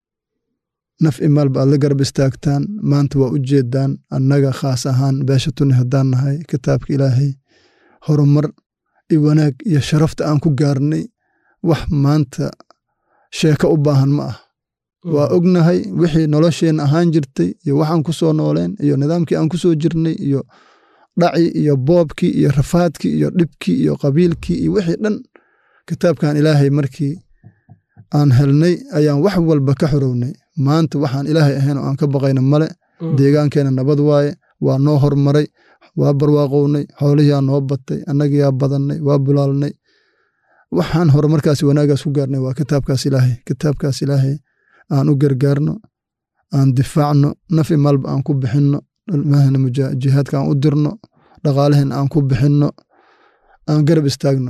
naf i maalba aad la garab istaagtaan maanta waa u jeedaan annaga khaas ahaan beesha tunni haddaan nahay kitaabka ilaahay horumar iyo wanaag iyo sharafta aan ku gaarnay wax maanta sheeko u baahan ma ah waa ognahay wixii nolosheenna ahaan jirtay iyo waxaan ku soo nooleen iyo nidaamkii aan ku soo jirnay iyo dhacii iyo boobkii iyo rafaadkii iyo dhibkii iyo qabiilkii iyo wixii dhan kitaabkan ilaahay markii aan helnay ayaan wax walba ka xorownay maanta waxaan ilaahay ahayn oo aan ka baqayna male deegaankeenna nabad waaye waa noo hormaray waa barwaaqownay xoolihiyaa noo batay annagiyaa badannay waa bulaalnay waxaan horumarkaas wanaagaas ku gaarnay waa kitaabkaas ilaahay kitaabkaas ilaahay aan u gargaarno aan difaacno nafi maalba aan ku bixinno ilmahena jihaadka aan u dirno dhaqaalaheen aan ku bixinno aan garab istaagno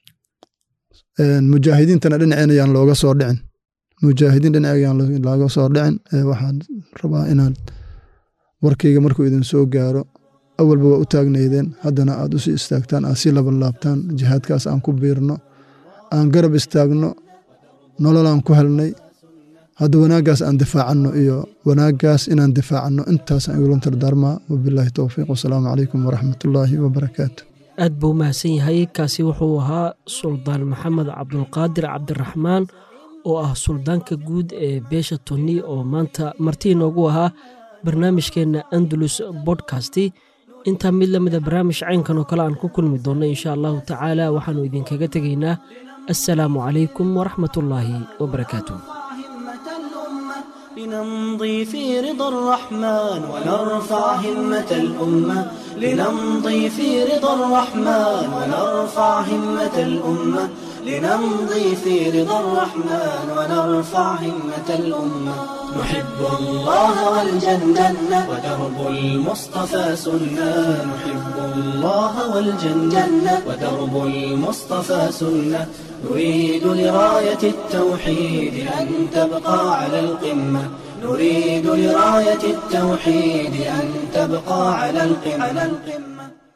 mujaahidiintana dhinaceen ayaan looga soo dhicin mujaahidiin dhinac ayaan looga soo dhicin waxaan rabaa inaan warkayga markuu idin soo gaaro awalba waa u taagnaydeen haddana aad u sii istaagtaan aad sii labanlaabtaan jihaadkaas aan ku biirno aan garab istaagno nololaan ku helnay hadda wanaaggaas aan difaacanno iyo wanaaggaas inaan difaacanno intaasaan igula dardaarmaa wabilaahi towfiiq wasalaamu calaykum waraxmatullaahi wabarakaatu
aad buu mahadsan yahay kaasi wuxuu ahaa suldaan maxamed cabdulqaadir cabdiraxmaan oo ah suldaanka guud ee beesha tonni oo maanta martii noogu ahaa barnaamijkeenna andalus bodkasti intaa mid la mida barnaamij caynkan oo kale aan ku kulmi doonno insha allahu tacaala waxaannu idinkaga tegaynaa assalaamu calaykum waraxmatullaahi wabarakaatu
لنمضي في رضا الرحمن ونرفع همة الأمة لنمضي في رضا الرحمن ونرفع همة الأمة لنمضي في رضا الرحمن ونرفع همة الأمة نحب الله والجنة ودرب المصطفى سنة نحب الله والجنة ودرب المصطفى سنة نريد لراية التوحيد أن تبقى على القمة نريد لراية التوحيد أن تبقى على القمة